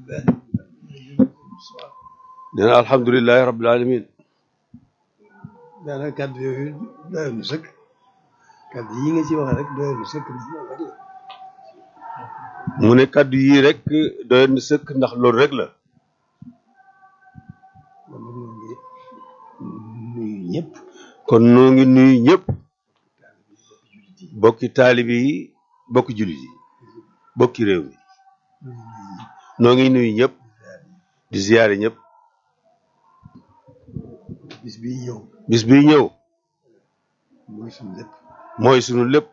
nee na alhamdulilahi rabbil alamin daanaka kàddu yooyu doyoon na sëkk kàddu yi nga ci wax rek doyoon na sëkk ndax loolu rek la mu ne kàddu yii rek doyoon na sëkk ndax loolu rek la kon nag ñoo ngi nuyu ñëpp kon noo ngi nuyu ñëpp bokki taalibi yi bokki jullit yi bokki réew mi noo ngi nuyu ñëpp di ziyaare ñëpp bis bii ñëw bis bii ñëw mooy suñu lépp mooy sunu lépp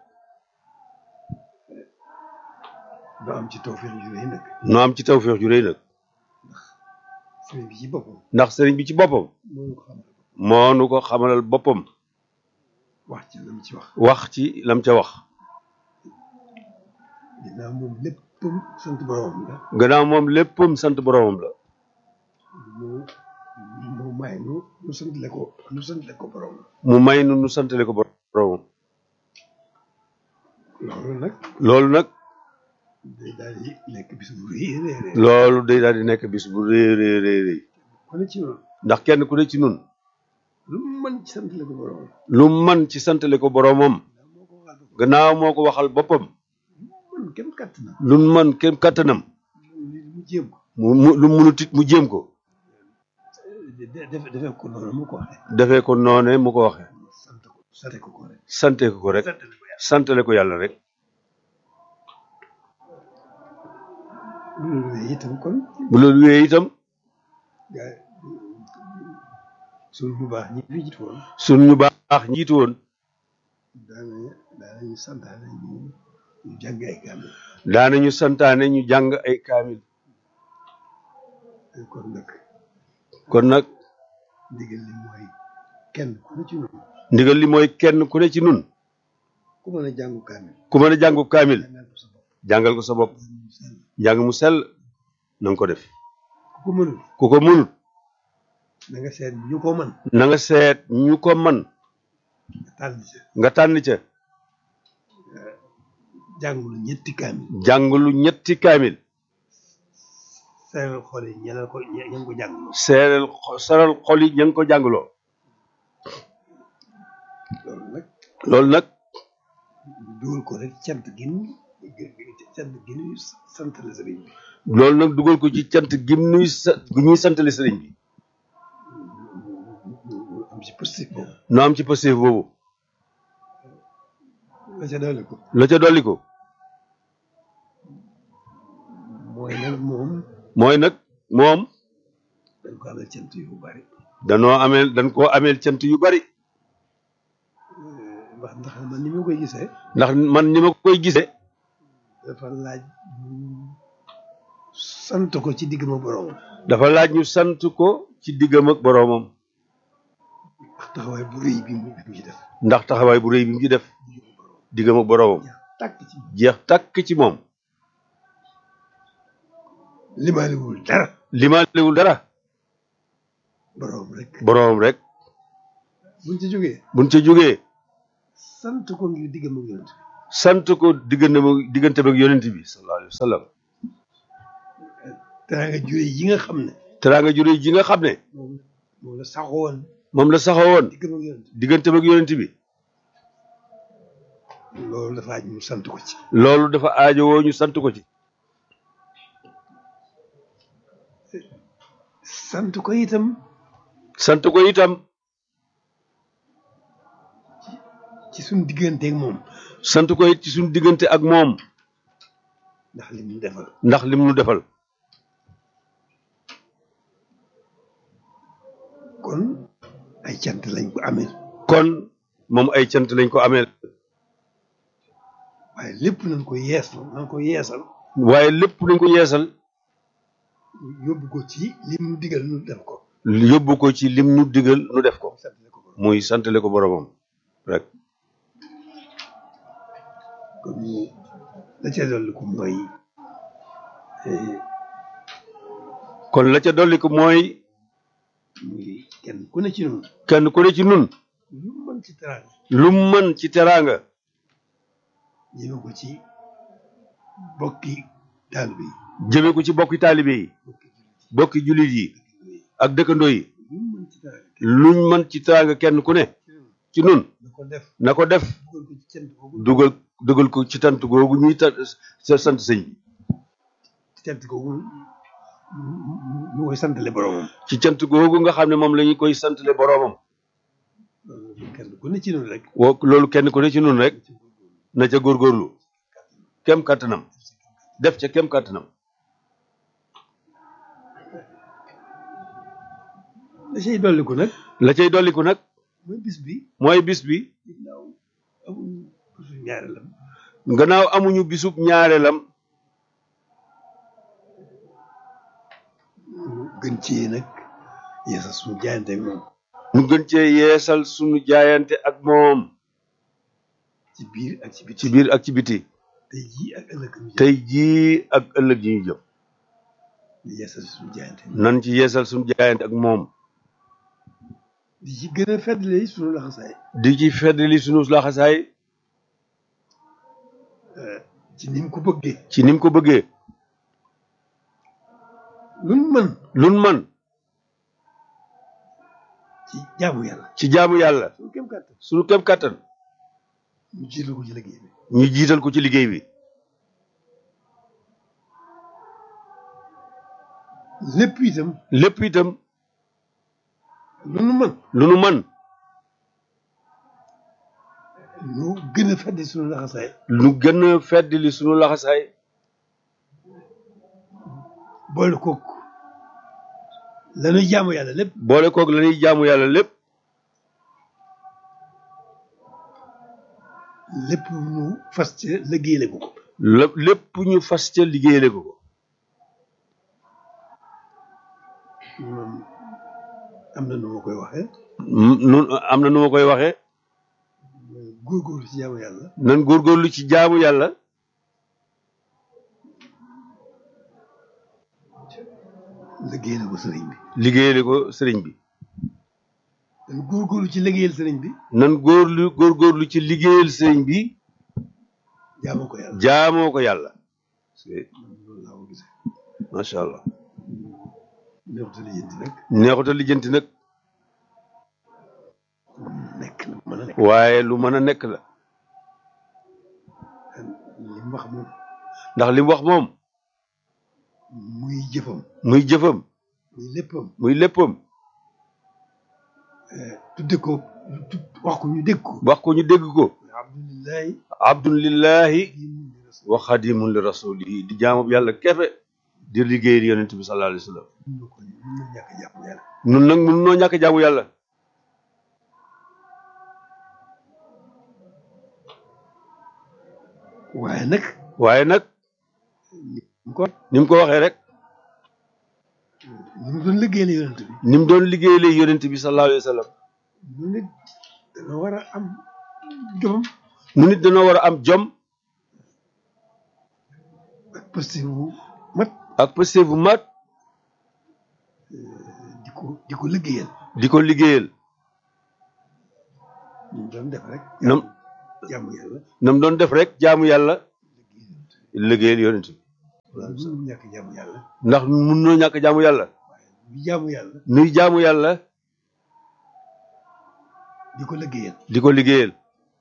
doo am ci tawfeex ju rëy nag noo am ci tawfeex ju rëy nag sëriñ bi ci boppam ndax sëriñ bi ci boppam moo ko xamal moo nu ko xamalal boppam wax ci lam ci wax wax ci lam ca wax ginnaaw moom léppam sant boromam la gannaaw moom léppam sant boromam la mu mu may nu nu santale ko nu santale ko borom mu may nu nu santale ko boromam loolu nag loolu nag day daal di nekk bis bu rëy rëy rëy loolu day daal di nekk bis bu rëy rëy rëy rëy ku ne ci noonu ndax kenn ku ne ci nun lu mu mën ci santale ko borom lu man ci santale ko boromam gannaaw moo ko waxal boppam man kenn kàttanam lu man kenn kàttanam mu jéem ko mu mu lu munut it mu jéem ko def defee ko noonu mu ko waxee defee ko noone mu ko waxee sant ko sante ko ko rek sante ko ko rek santale ko yàlla rek bu loolu wéyee itam kon bu loolu wéyee itam gaa suñu bu baax ñi fi jiitu woon sun ñu baax njiitu woon daana daanañu santaane ñu ñu jàng ay kaamil daanañu santaane ñu jàng ay kaamil kon nag kon nag ndigal li mooy kenn ku ne ci nun ndigal li mooy kenn ku ne ci nun ku mën a jàngu kaamil ku mën a jàngu kaamil jàngal ko sa bopp njàng mu sell na nga ko def ku ko mënul ku ko mënut na nga seet ñu ko mën na nga seet ñu ko man tànn ca nga tànn ca jàngulu ñetti kaamil jàngulu ñetti kaamil seeral xool yi ñeneen ko ña ngi ko jàngloo seeral seeral xol yi ña ngi ko jàngloo loolu nag loolu nag dugal ko rek cant gin cant gin sant la sëriñ bi loolu nag dugal ko ci cant gim nuy sa gu ñuy santale sëriñ bi am ci positif boobu no am ci positif boobu la ca dolli ko la ca dolli ko mooy nag moom mooy nag moom dañ ko amel cant yu bari danoo ameel dañ koo ameel cant yu bari wax ndax man ni ma koy gisee ndax man ni ma koy gisee dafa laaj sant ko ci digg ma boroomam dafa laaj ñu sant ko ci diggam ak boroomam ndax taxawaay bu rëy bi mu ci def ndax taxawaay bu rëy bi mu ci def diggam ak boroomam tàkk ci jeex tàkk ci moom limaalewul dara limaalewul dara boroom rek boroom rek buñ ci jógee buñ ca jógee sant ko ngir diggam ak yonent sant ko diggante diggante ak yonent bi sallallahu alayhi wa sallam teraanga jure yi nga xam ne teraanga jure ji nga xam ne moom moom la saxoon moom la saxawoon diggam ak yonent diggante ak yonent bi loolu dafa aj ñu sant ko ci loolu dafa aajowoo ñu sant ko ci sant ko itam sant ko itam ci suñ diggante ak moom sant ko it ci suñu diggante ak moom ndax li mu defal ndax lim nu defal kon ay cant lañ ko amee kon moom ay cant lañ ko ameel waaye lépp nañ ko yeesal nañ ko yeesal waaye lépp nañ ko yeesal yóbbu ko ci lim nu digal nu def ko yóbbu ko ci lim nu digal nu def ko muy santale ko boromam rek kon ñu la ca dolli ko mooy kon la ca dolli ko mooy muy kenn ku ne ci nun kenn ku ne ci nun lu mën ci teraanga lu mën ci teraanga jëme ko ci bokki taalibe yi jëme ko ci bokki taalibe yi bokki jullit yi ak dëkkandoo yi luñ mën ci teraanga kenn ku ne ci nun na ko def dugal dugal ko ci tant googu ñuy ta sa sant sëñ bi ci cant googu ñu koy santale boromam ci cant googu nga xam ne moom la ñu koy santale boromam kenn ku ne ci nun rek woo loolu kenn ku ne ci nun rek na ca góorgóorlu kem kàttanam def ca kem kàttanam la cay dolliku nag la cay dolliku nag mooy bis bi mooy bis bi ginnaaw amuñu bisu ñaareelam gannaaw amuñu bisub ñaareelam gën cee nag yeesal suñu jaayante ak moom ñu gën cee yeesal suñu jaayante ak moom ci biir ak ci biti ci biir ak ci biti tey jii ak ëllëg ñu jëm tey jii ak ëllëg yi ñu jëm di yeesal suñu jaayante nan ci yeesal suñu jaayante ak moom di ci gën a feddali suñu laxasaay di ci feddali suñu laxasaay ci ni mu ko bëggee ci ni mu ko bëggee luñ mën luñ mën ci jaamu yàlla ci jaamu yàlla suñu kem kàttan suñu kem kàttan ñu jiital ko ci liggéey bi ñu jiital ko ci liggéey bi lépp itam lépp itam lu nu mën lu nu mën ñu gën a feddi suñu laxasaay lu gën a feddali suñu laxasaay boole kook lañuy jaamu yàlla lépp boole koog la ñuy jaamu yàlla lépp lépp ñu fas ca liggéeyale ko ko lépp lépp ñu fas ca liggéeyale ko ko moom am na nu ma koy waxee nun am na nu ma koy waxee góorgóorlu ci jaamu yàlla nan góorgóorlu ci jaamu yàlla liggéeyale ko sëriñ bi liggéeyale ko sëriñ bi nan góorgóorlu ci liggéeyal sëriñ bi nan góorlu góorgóorlu ci liggéeyal sëriñ bi jaamoo ko yàlla jaamoo ko yàlla loolu laa ko gisee macha allah neexuta lijjanti nag neexuta lijjanti nag nekk na mën a nekk waaye lu mën a nekk la li mu wax moom ndax li mu wax moom muy jëfam muy jëfam muy léppam muy léppam tudde ko wax ko ñu dégg ko wax ko ñu dégg ko alhamdulilahi abdun lillahi wa xadimun li rasulihi di jaamu yàlla kefe di liggéeyal yonent bi sallallahu alayhi wa sallam mun ko mun na ñàkk jàpp yàlla nun nag mun noo ñàkk jaamu yàlla waaye nag waaye nag mu ko ni mu ko waxee rek ni mu doon liggéeyale yonent bi ni mu doon liggéeyale yonent bi sallallahu alayhi wa sallam mu nit dana war a am jomam mu nit dana war a am jom ak posté bu mat ak posté bu mat di ko di ko liggéeyal di ko liggéeyal ñu doon def rek nam jaamu yàlla nam doon def rek jaamu yàlla liggéeyal yonent bi waaw su ñàkk jaamu yàlla ndax mun noo ñàkk jaamu yàlla di jaamu yàlla nuy jaamu yàlla di ko liggéeyal di ko liggéeyal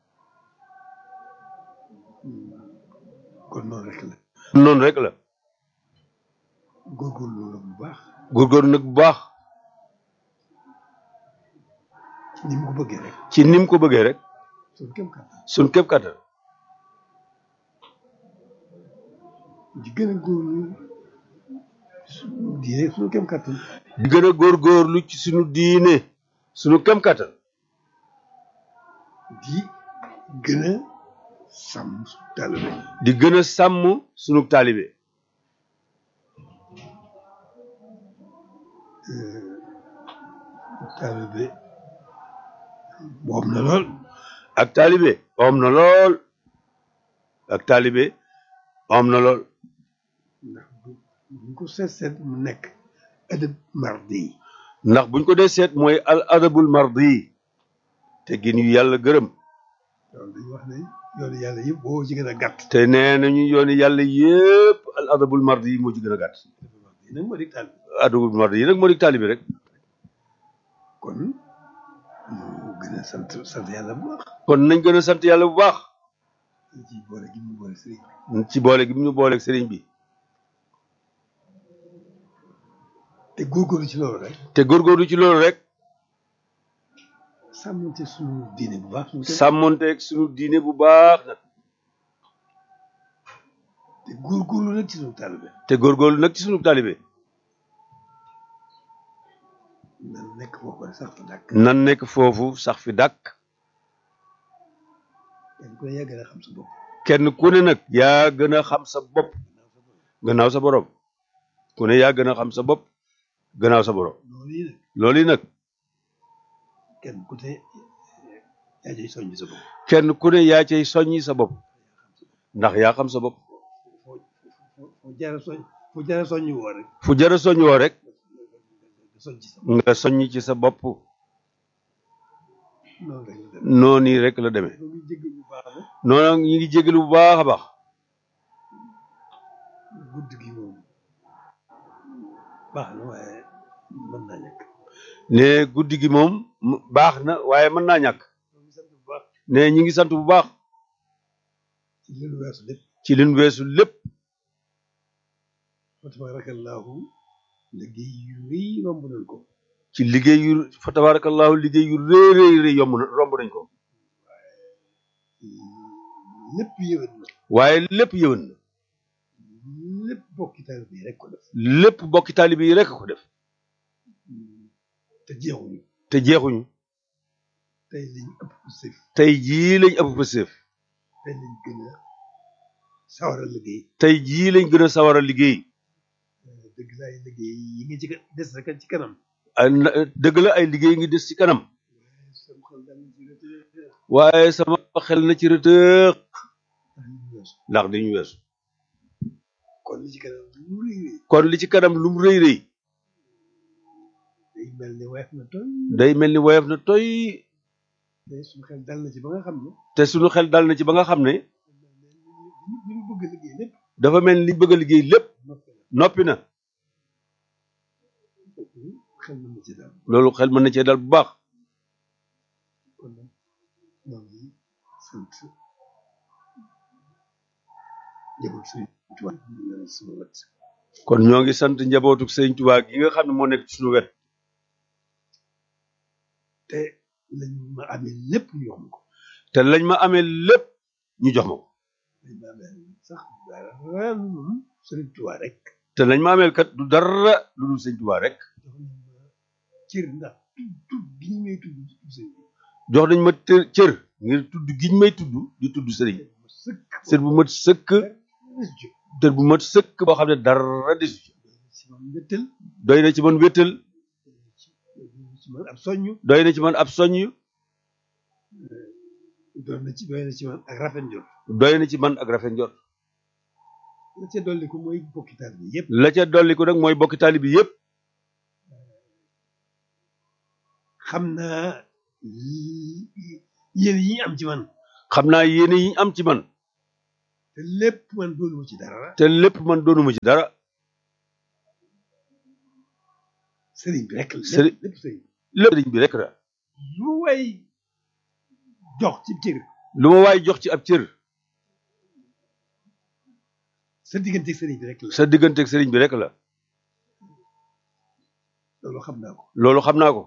kon noonu rek la noonu rek la góorgóorlu la bu baax góorgóorlu nag bu baax ci ni mu ko bëggee rek ci nim ko bëggee rek suñu kem kàttan suñ képp kattan di gën a góorlu suñu diine suñu kem kàttan di gën a góorgóorlu ci suñu diine suñu kem kattan di gën a sàmm suñu taalibe di gën a sàmm suñu taalibe taalibe moom na lool ak taalibe om na lool ak taalibe om na lool ndax bu buñ ko seet seet mu nekk adab mardi yi ndax buñ ko dee seet mooy al adabul mardi te gin yu yàlla gërëm loolu dañu wax ne yoonu yàlla yëpp boo ci gën a gàtt te nee nañu yooni yàlla yépp al adabul mardi moo ci gën a gàtt yi nag moo di taalibe adabul mardi yi nag moo di taalibe rek kon ñu gën a sant sant yàlla bu baax kon nañ gën a sant yàlla bu baax ci boole gi mu boole sëriñ ci boole gi mu ñu booleeg sëriñ bi te góorgóorlu ci loolu rek te góorgóorlu ci loolu rek sàmmante suñu diine bu baax suñu sàmmonteeg suñu diine bu baax nag te góorgóorlu nag ci suñu taalibe te góorgóorlu nag ci suñu taalibe nan nekk foofu rek sax fa dàkk nan nekk foofu sax fi dàkk kenn ku ne yaa gën a xam sa bopp kenn ku ne nag yaa gën a xam sa bopp gannaaw sa borom ku ne yaa gën a xam sa bopp gannaaw sa borom loolu yi nag loolu yi nag kenn ku ne yaa cay soññ sa bopp kenn ku ne yaa cay soññi sa bopp ndax yaa xam sa bopp foo foo jaara soñ foo jaara soññ woo rek fu jara soññ woo rek soñ ci sa nga soññ ci sa bopp noonu rek la dem noonu rek la demee loolu jégg bu baax la noonu ñu ngi jégalu bu baax a baax gudd gi moom baax na waaye mën naa ñàkk ne guddi gi moom m- baax na waaye mën naa ñàkk ñoo ngi sant bu baax ne ñi ngi sant bu baax ci li lu weesu lépp ci liñ weesu lépp fa tabarakallahu liggéey yu rëy romb nañ ko ci liggéey yu fa tabarakallahu liggéey yu rëy rëy rëy yomb na romb nañ ko lépp yëwén na waaye lépp yëwan na lépp bokki taalibe yi rek ko def lépp bokki taalibe yi rek ko def te jeexuñu te jeexuñu tey lañ ëpp sëf tey jii lañ ëpp fa séef tey lañ gën a sawar a liggéey tey jii lañ gën a sawar a liggéey dëgg la ay liggéey yi nga ci ka- des rek ci kanam ay na- dëgg la ay liggéey ngi des ci kanam sam xel dal ci rëtëx waaye sama xel na ci rëtëx ndax ñu weesu ndax dañu weesu kon li ci kanam lu rëy rëy kon li ci kanam lu mu rëy rëy day mel ni weef na toy day mel ni woyof na toy te suñu xel dal na ci ba nga xam ne te suñu xel dal na ci ba nga xam ne ñu ñu bëgg a liggéey lépp dafa mel ni liñ bëgg a liggéey lépp noppi na xel mën na ci daal loolu xel mën na cee dal bu baax kon nag ñoo ngi sant njaboot suñu tubaab ñu leen sama wet kon ñoo ngi sant njabootu sëñ Tuubaa gi nga xam ne moo nekk ci suñu wet te lañ ma amee lépp ñu wax ma ko te lañ ma amee lépp ñu jox ma ko lañ ma amee sax dara lu dul Sëriñ Tuubaa rek te lañ ma ameel kat du dara lu dul sëñ Tuubaa rek jox nañ ma cër ndax tudd tudd gi ñu may tudd tudd sëñ bi jox nañ ma të- cër ngir tudd giñ may tudd di tudd sëriñ ma sëkk sër bu mat sëkk rëcc tër bu mat sëkk boo xam ne dara desu ci ci man mbëttal doy na ci man wéttal ci man ab soññu doy na ci man ab soññ doon na ci doy na ci man ak rafet njort doy na ci man ak rafet njort la ca dolli ko mooy bokki taal bi yëpp la ca dolli ko nag mooy bokki taali bi yépp xam naa yéen yi ñu am ci man xam naa yéene yi am ci man te lépp man doonuma ci dara te lépp man doonuma ci dara sëriñ bi rek la sëriñ lépp sëriñ lépp sëriñ bi rek la lu way jox ci cër lu ma waay jox ci ab cër sa digganteeg sëriñ bi rek la sa digganteeg sëriñ bi rek la loolu xam naa ko loolu xam naa ko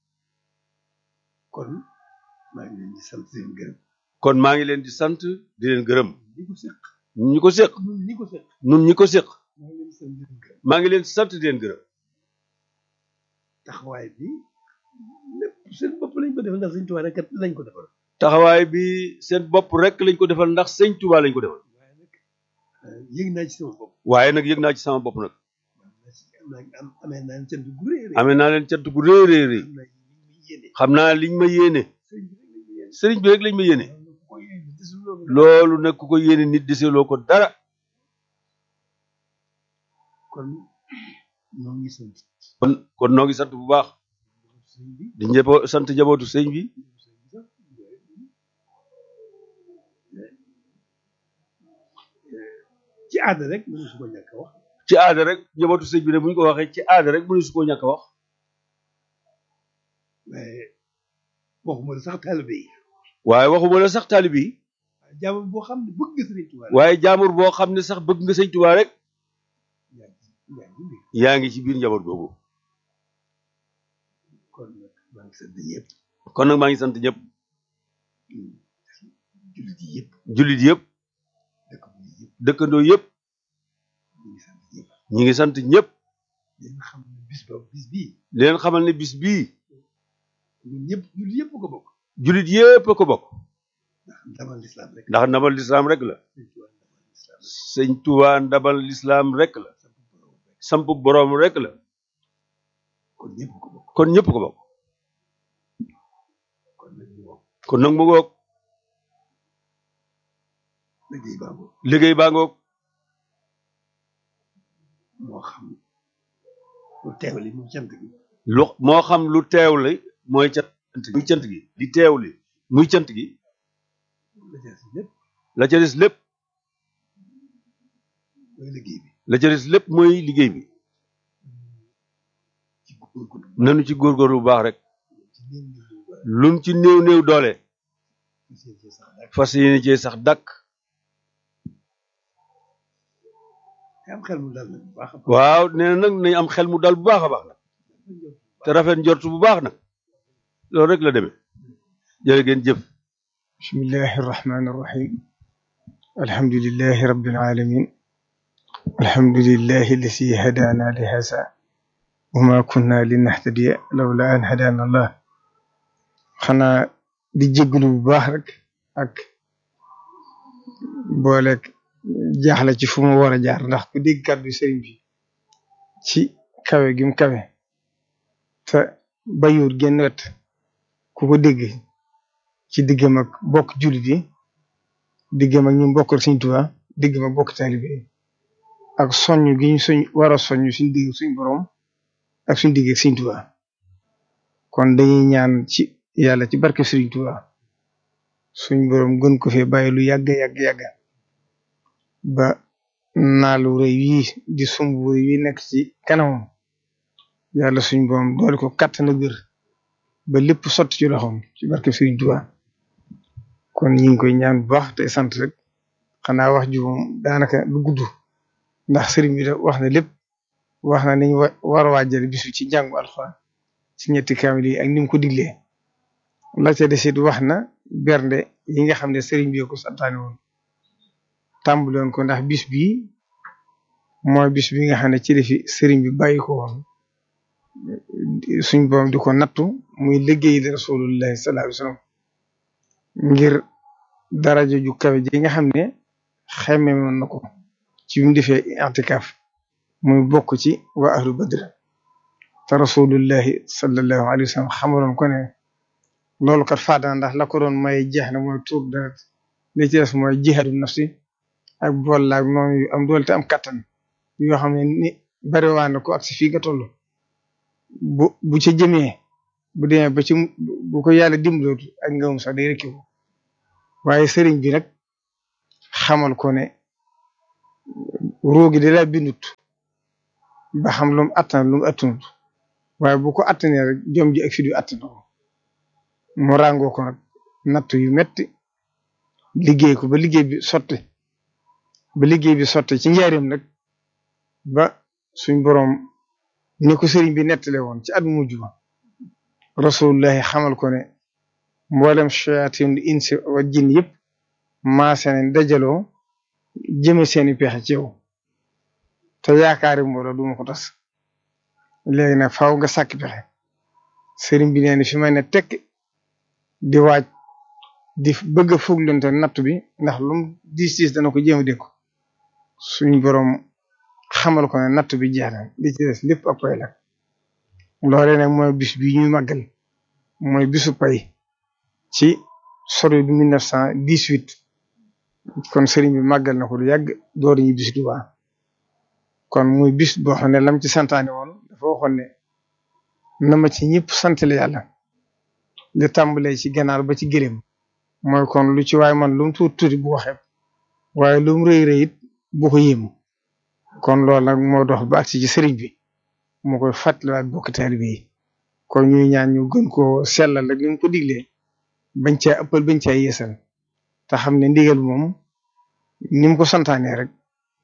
kon maa ngi leen di sant di leen gërëm kon maa ngi leen di sant di leen gërëm ñi ko seq ñi ko séq ñun ñi ko seq nun ñi ko séq maa ngi leen di sant di leen gërëm maa ngi leen di sant di leen gërëm taxawaay bi lépp seen bopp lañ ko defal ndax sëñ Tuubaa rek lañ ko defal taxawaay bi seen bopp rek lañ ko defal ndax sëñ Tuubaa lañ ko defal yëg naa ci sama bopp waaye nag yëg naa ci sama bopp nag am amee naa leen cant gu rëy rëy amee naa leen cant gu rëy rëy rëy xam naa liñ ma yéene sëriñ bi rek lañ ma yéene loolu nag ku ko yéene nit deseloo ko dara kon ñoo ngi sant kon kon noo ngi sant bu baax di njëpo sant jabootu sëñ bi ci aada rek mënu su ko ñàkk a wax ci aada rek njabootu sëñ bi ne bu ñu ko waxee ci aada rek mënu su koo ñàkk a wax waaye waxuma la sax taalibe yi waaye waxuma la sax taalibe yi jaamur boo xam ne bëgg nga sëriñ Tuubaa waaye jaamur boo xam ne sax bëgg nga sëñ Tuubaa rek yaa ngi ci biir njaboot googu kon nag maa ngi sant ñëpp kon nag maa ngi sant ñëpp jullit yi yëpp jullit yëpp dëkkandoo yëpp ñi ngi sant ñëpp leen xam ne bis ba bis bii leen xamal ne bis bii ñun ñëpp jullit yëpp ko bokk jullit yëpp ko bokk ndax ndamal lislaam rek ndax ndabal lislaam rek la sëñ Tuubaa ndabal lislaam rek la samp boroom rek la kon ñëpp ko bokk kon ñëpp ko bokk kon nag ñu bokk kon nag mu ngoog liggéey baa ngoog liggéey baa ngoog moo xam lu teew li muy cant gi lu moo xam lu teew li mooy cant gi muy cant gi li teew li muy cant gi la ca des lépp la ca des lépp mooy liggéey bi la ca des lépp mooy liggéey bi ci góorgóorlu nanu ci góorgóorlu bu baax rek lum ci néew néew doole fas yéene cee sax dàkk te am xel mu dal nag bu baax a baax waaw nee na nag nañ am xel mu dal bu baax a baax nag te rafet njort bu baax nag loolu rek la demee jërë ngeen jëf بسم الله الرحمن الرحيم الحمد لله رب العالمين الحمد لله الذي هدانا لهذا وما كنا لنهتدي لولا أن هدانا الله xanaa di jégalu bu baax rek ak booleeg jaaxle ci fu mu war a jaar ndax ku dégg kàddu sëriñ bi ci kawe gi mu kawe te bayuut genn wet ku ko dégg ci diggam ak bokk jullit yi diggam ak ñu bokkal Sëriñ Tuubaa diggam ak bokk taalibe yi ak soññ gi ñu soñ war a soññ suñ digg suñ borom ak suñ digg ak Sëriñ Tuubaa kon dañuy ñaan ci yàlla ci barke Sëriñ Tuubaa suñ borom gën ko fee bàyyi lu yàgg yàgg yàgg ba naalu rëy yi di sumb rëy yi nekk ci kanamam yàlla suñ borom doole ko kàttan ak wér ba lépp sotti ci loxoom ci barke Sëriñ Tuubaa kon ñu ngi koy ñaan bu baax tey sant rek xanaa wax ji moom daanaka du gudd ndax sëriñ bi da wax na lépp wax na niñ wa war a waajale bisu ci njàngu alxuraan ci ñetti kaamil yi ak ni mu ko diglee la ca desit wax na bernde yi nga xam ne sëriñ bi ko santaane woon tàmbali woon ko ndax bis bii mooy bis bi nga xam ne ci defi sëriñ bi bàyyi ko woon suñ borom di ko nattu muy liggéey di rasulullahi sallallahu alayhi wasallam ngir daraja ju kawe ji nga xam ne xemme woon na ko ci bi mu defee i'tikaf muy bokk ci waa ahlu badr te rasulullahi sallallahu alayhi wasallam xamaloon ko ne loolu kat faadana ndax la ko doon may jeex na mooy tuur deret li ci des mooy jihaadu nafsi ak bool laag noonu yu am doole te am kattan yoo xam ne ni bari waa na ko ak si fii nga toll bu bu ca jëmee bu demee ba ci bu ko yàlla dimbalootu ak ngëmum sax day rëkki ko waaye sëriñ bi nag xamal ko ne roogi da laa bindut ba xam lu mu attan lu mu attanut waaye bu ko attanee rek jom ji ak fi du attan ko mu ràngoo ko nag natt yu metti liggéey ko ba liggéey bi sotti ba liggéey bi sotti ci njaareem nag ba suñ boroom ni ko sëriñ bi nettale woon ci at mujj ba rasulullahi xamal ko ne mboolem shayatin insi wa jin yëpp maase nañ dajaloo jëme seeni pexe ci yow te yaakaari mbooloo duma ko tas léegi nag faaw nga sàkk pexe sëriñ bi nee na fi may ne tekk di waaj di bëgg a fuglante natt bi ndax lum diis diis dana ko jéem a dékku suñ boroom xamal ko ne natt bi jeex na li ci des lépp ak pay la loolee nag mooy bis bi ñuy màggal mooy bisu pay ci sori bi mille neuf cent dix-huit kon sëriñ bi màggal na ko lu yàgg door ñu bis Tuubaa kon muy bis boo xam ne lam ci santaane woon dafa waxoon ne na ma ci ñëpp santale yàlla li tàmbalee ci ganaar ba ci gëléem mooy kon lu ci waaye man lu mu tuuti tuuti bu ko xeeb waaye lu mu rëy rëy it bu ko yéem kon loolu nag moo dox ba agsi ci sëriñ bi mu koy fàttaliwaat bokk taalibe yi kon ñuy ñaan ñu gën koo sellal rek ni mu ko diglee bañ caa ëppal bañ caa yeesal te xam ne ndigal moom ni mu ko santaanee rek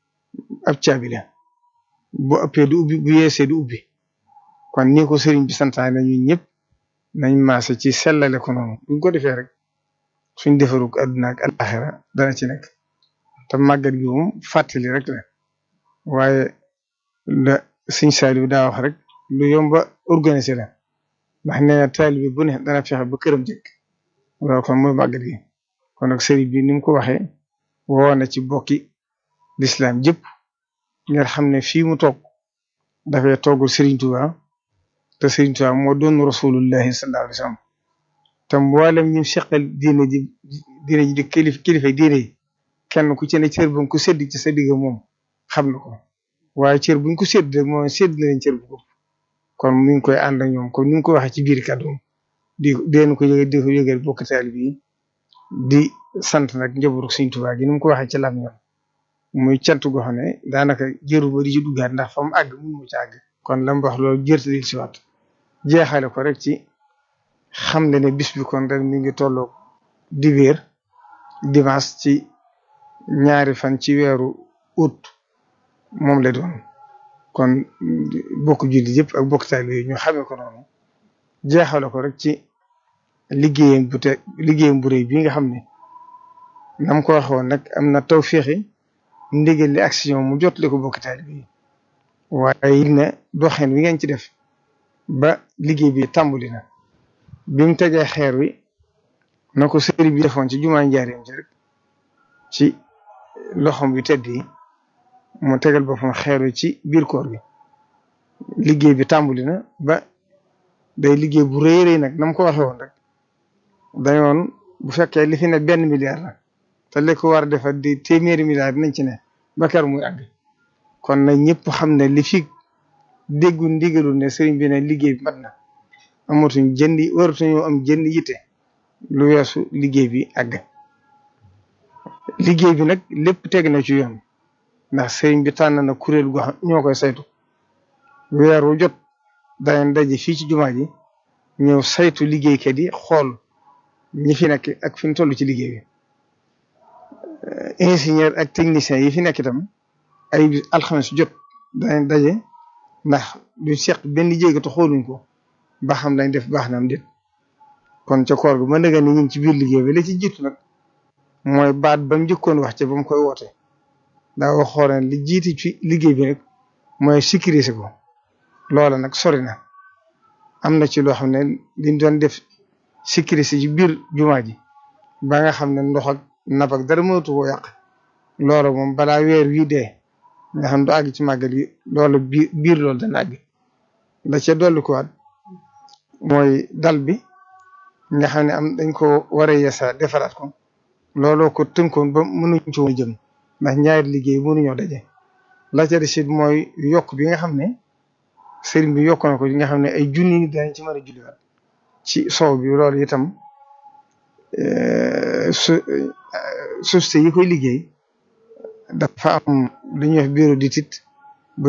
ab caabi la bu ëppee du ubbi bu yeesee du ubbi kon ni ko sëriñ bi santaane ñun ñëpp nañ maase ci sellale ko noonu buñ ko defee rek suñ defarug àdduna ak alaxira dana ci nekk te màggat gi moom fàttali rek la waaye la sëñ Saliou daa wax rek lu yomba organiser la ndax nee na taalibe bu ne dana fexe ba këram jëkk loolu kon mooy màggat gi kon nag sëriñ bi ni mu ko waxee woo na ci bokki lislaam jëpp ngeen xam ne fii mu toog dafay toogul Serigne Touba te Serigne Touba moo doon rasulullahi sallallahu alayhi wa sallam te mboolem ñu seqal diine ji diine ji di kilif kilifa diine yi kenn ku ci ne cër bu ko sédd ci sa digg moom xam na ko waaye cër buñ ko sédd rek moom sédd na leen cër bu ko kon mi ngi koy ànd ak ñoom comme ni nga ko waxee ci biir kàddu di deen ko yëgal di ko yëgal bokk taalibe yi di sant nag njabootu Serigne Touba gi ni mu ko waxee ci lam ñoom muy cant goo xam ne daanaka jëru ba di ci duggaat ndax fa mu àgg mun mu ci àgg kon la mu wax loolu jërte di si waat jeexale ko rek ci xam ne ne bis bi kon ren mi ngi tolloo dibéer dimanche ci ñaari fan ci weeru août moom la doon kon bokk julli yëpp ak bokk taalibe yi ñu xamee ko noonu jeexale ko rek ci liggéeyam bu te liggéeyam bu rëy bi nga xam ne nam ko waxoon nag am na tawféexi ndigal li action mu jotale ko bokk taalibe yi waaye it ne doxeen wi ngeen ci def ba liggéey bi tàmbali na bi mu tegee xeer wi na ko sëriñ bi defoon ci jumaa njaareem ci rek ci loxom yu tedd yi mu tegal boppam xeer wi ci biir koor gi liggéey bi tàmbali na ba day liggéey bu rëy rëy nag na mu ko waxee woon rek dañoon bu fekkee li fi ne benn milliard la te li ko war a defar di téeméeri milliard dinañ ci ne ba kar muy àgg kon nag ñëpp xam ne li fi déggu ndigalul ne sëriñ bi ne liggéey bi mat na amatuñ jëndi waratuñoo am jënd yitte lu weesu liggéey bi àgg liggéey bi nag lépp teg na ci yoon ndax sëriñ bi tànn na kuréel gu xam ñoo koy saytu weer wu jot danañ daje fii ci jumaa ji ñëw saytu liggéeykat yi xool ñi fi nekk ak fi ñu toll ci liggéey bi ingénieur ak technicien yi fi nekk itam ay alxames jot danañ daje ndax du seq benn jéego te xooluñ ko ba xam lañ def baax na am déet kon ca koor gu mën nga ni ñu ngi ci biir liggéey bi la ci jiitu nag mooy baat ba mu njëkkoon wax ca ba mu koy woote daa waxoon ne li jiiti ci liggéey bi nag mooy sécuriser ko loola nag sori na am na ci loo xam ne liñ doon def sécuriser ci biir jumaa ji ba nga xam ne ndox ak nab ak dara mënatu koo yàq loola moom balaa weer wii dee nga xam du àgg ci màggal gi loolu biir biir loolu dana àgg la ca dolli ko waat mooy dal bi nga xam ne am dañ ko war a yeesa defaraat ko looloo ko tënkoon ba mënuñ ci woon jëm ndax ñaari liggéey mënuñoo daje la ca des it mooy yokk bi nga xam ne sëriñ bi yokk na ko nga xam ne ay junni nit dañ ci mën a julliwaat ci sow bi loolu itam su société yi koy liggéey dafa am lu ñuy wax bureau d'étude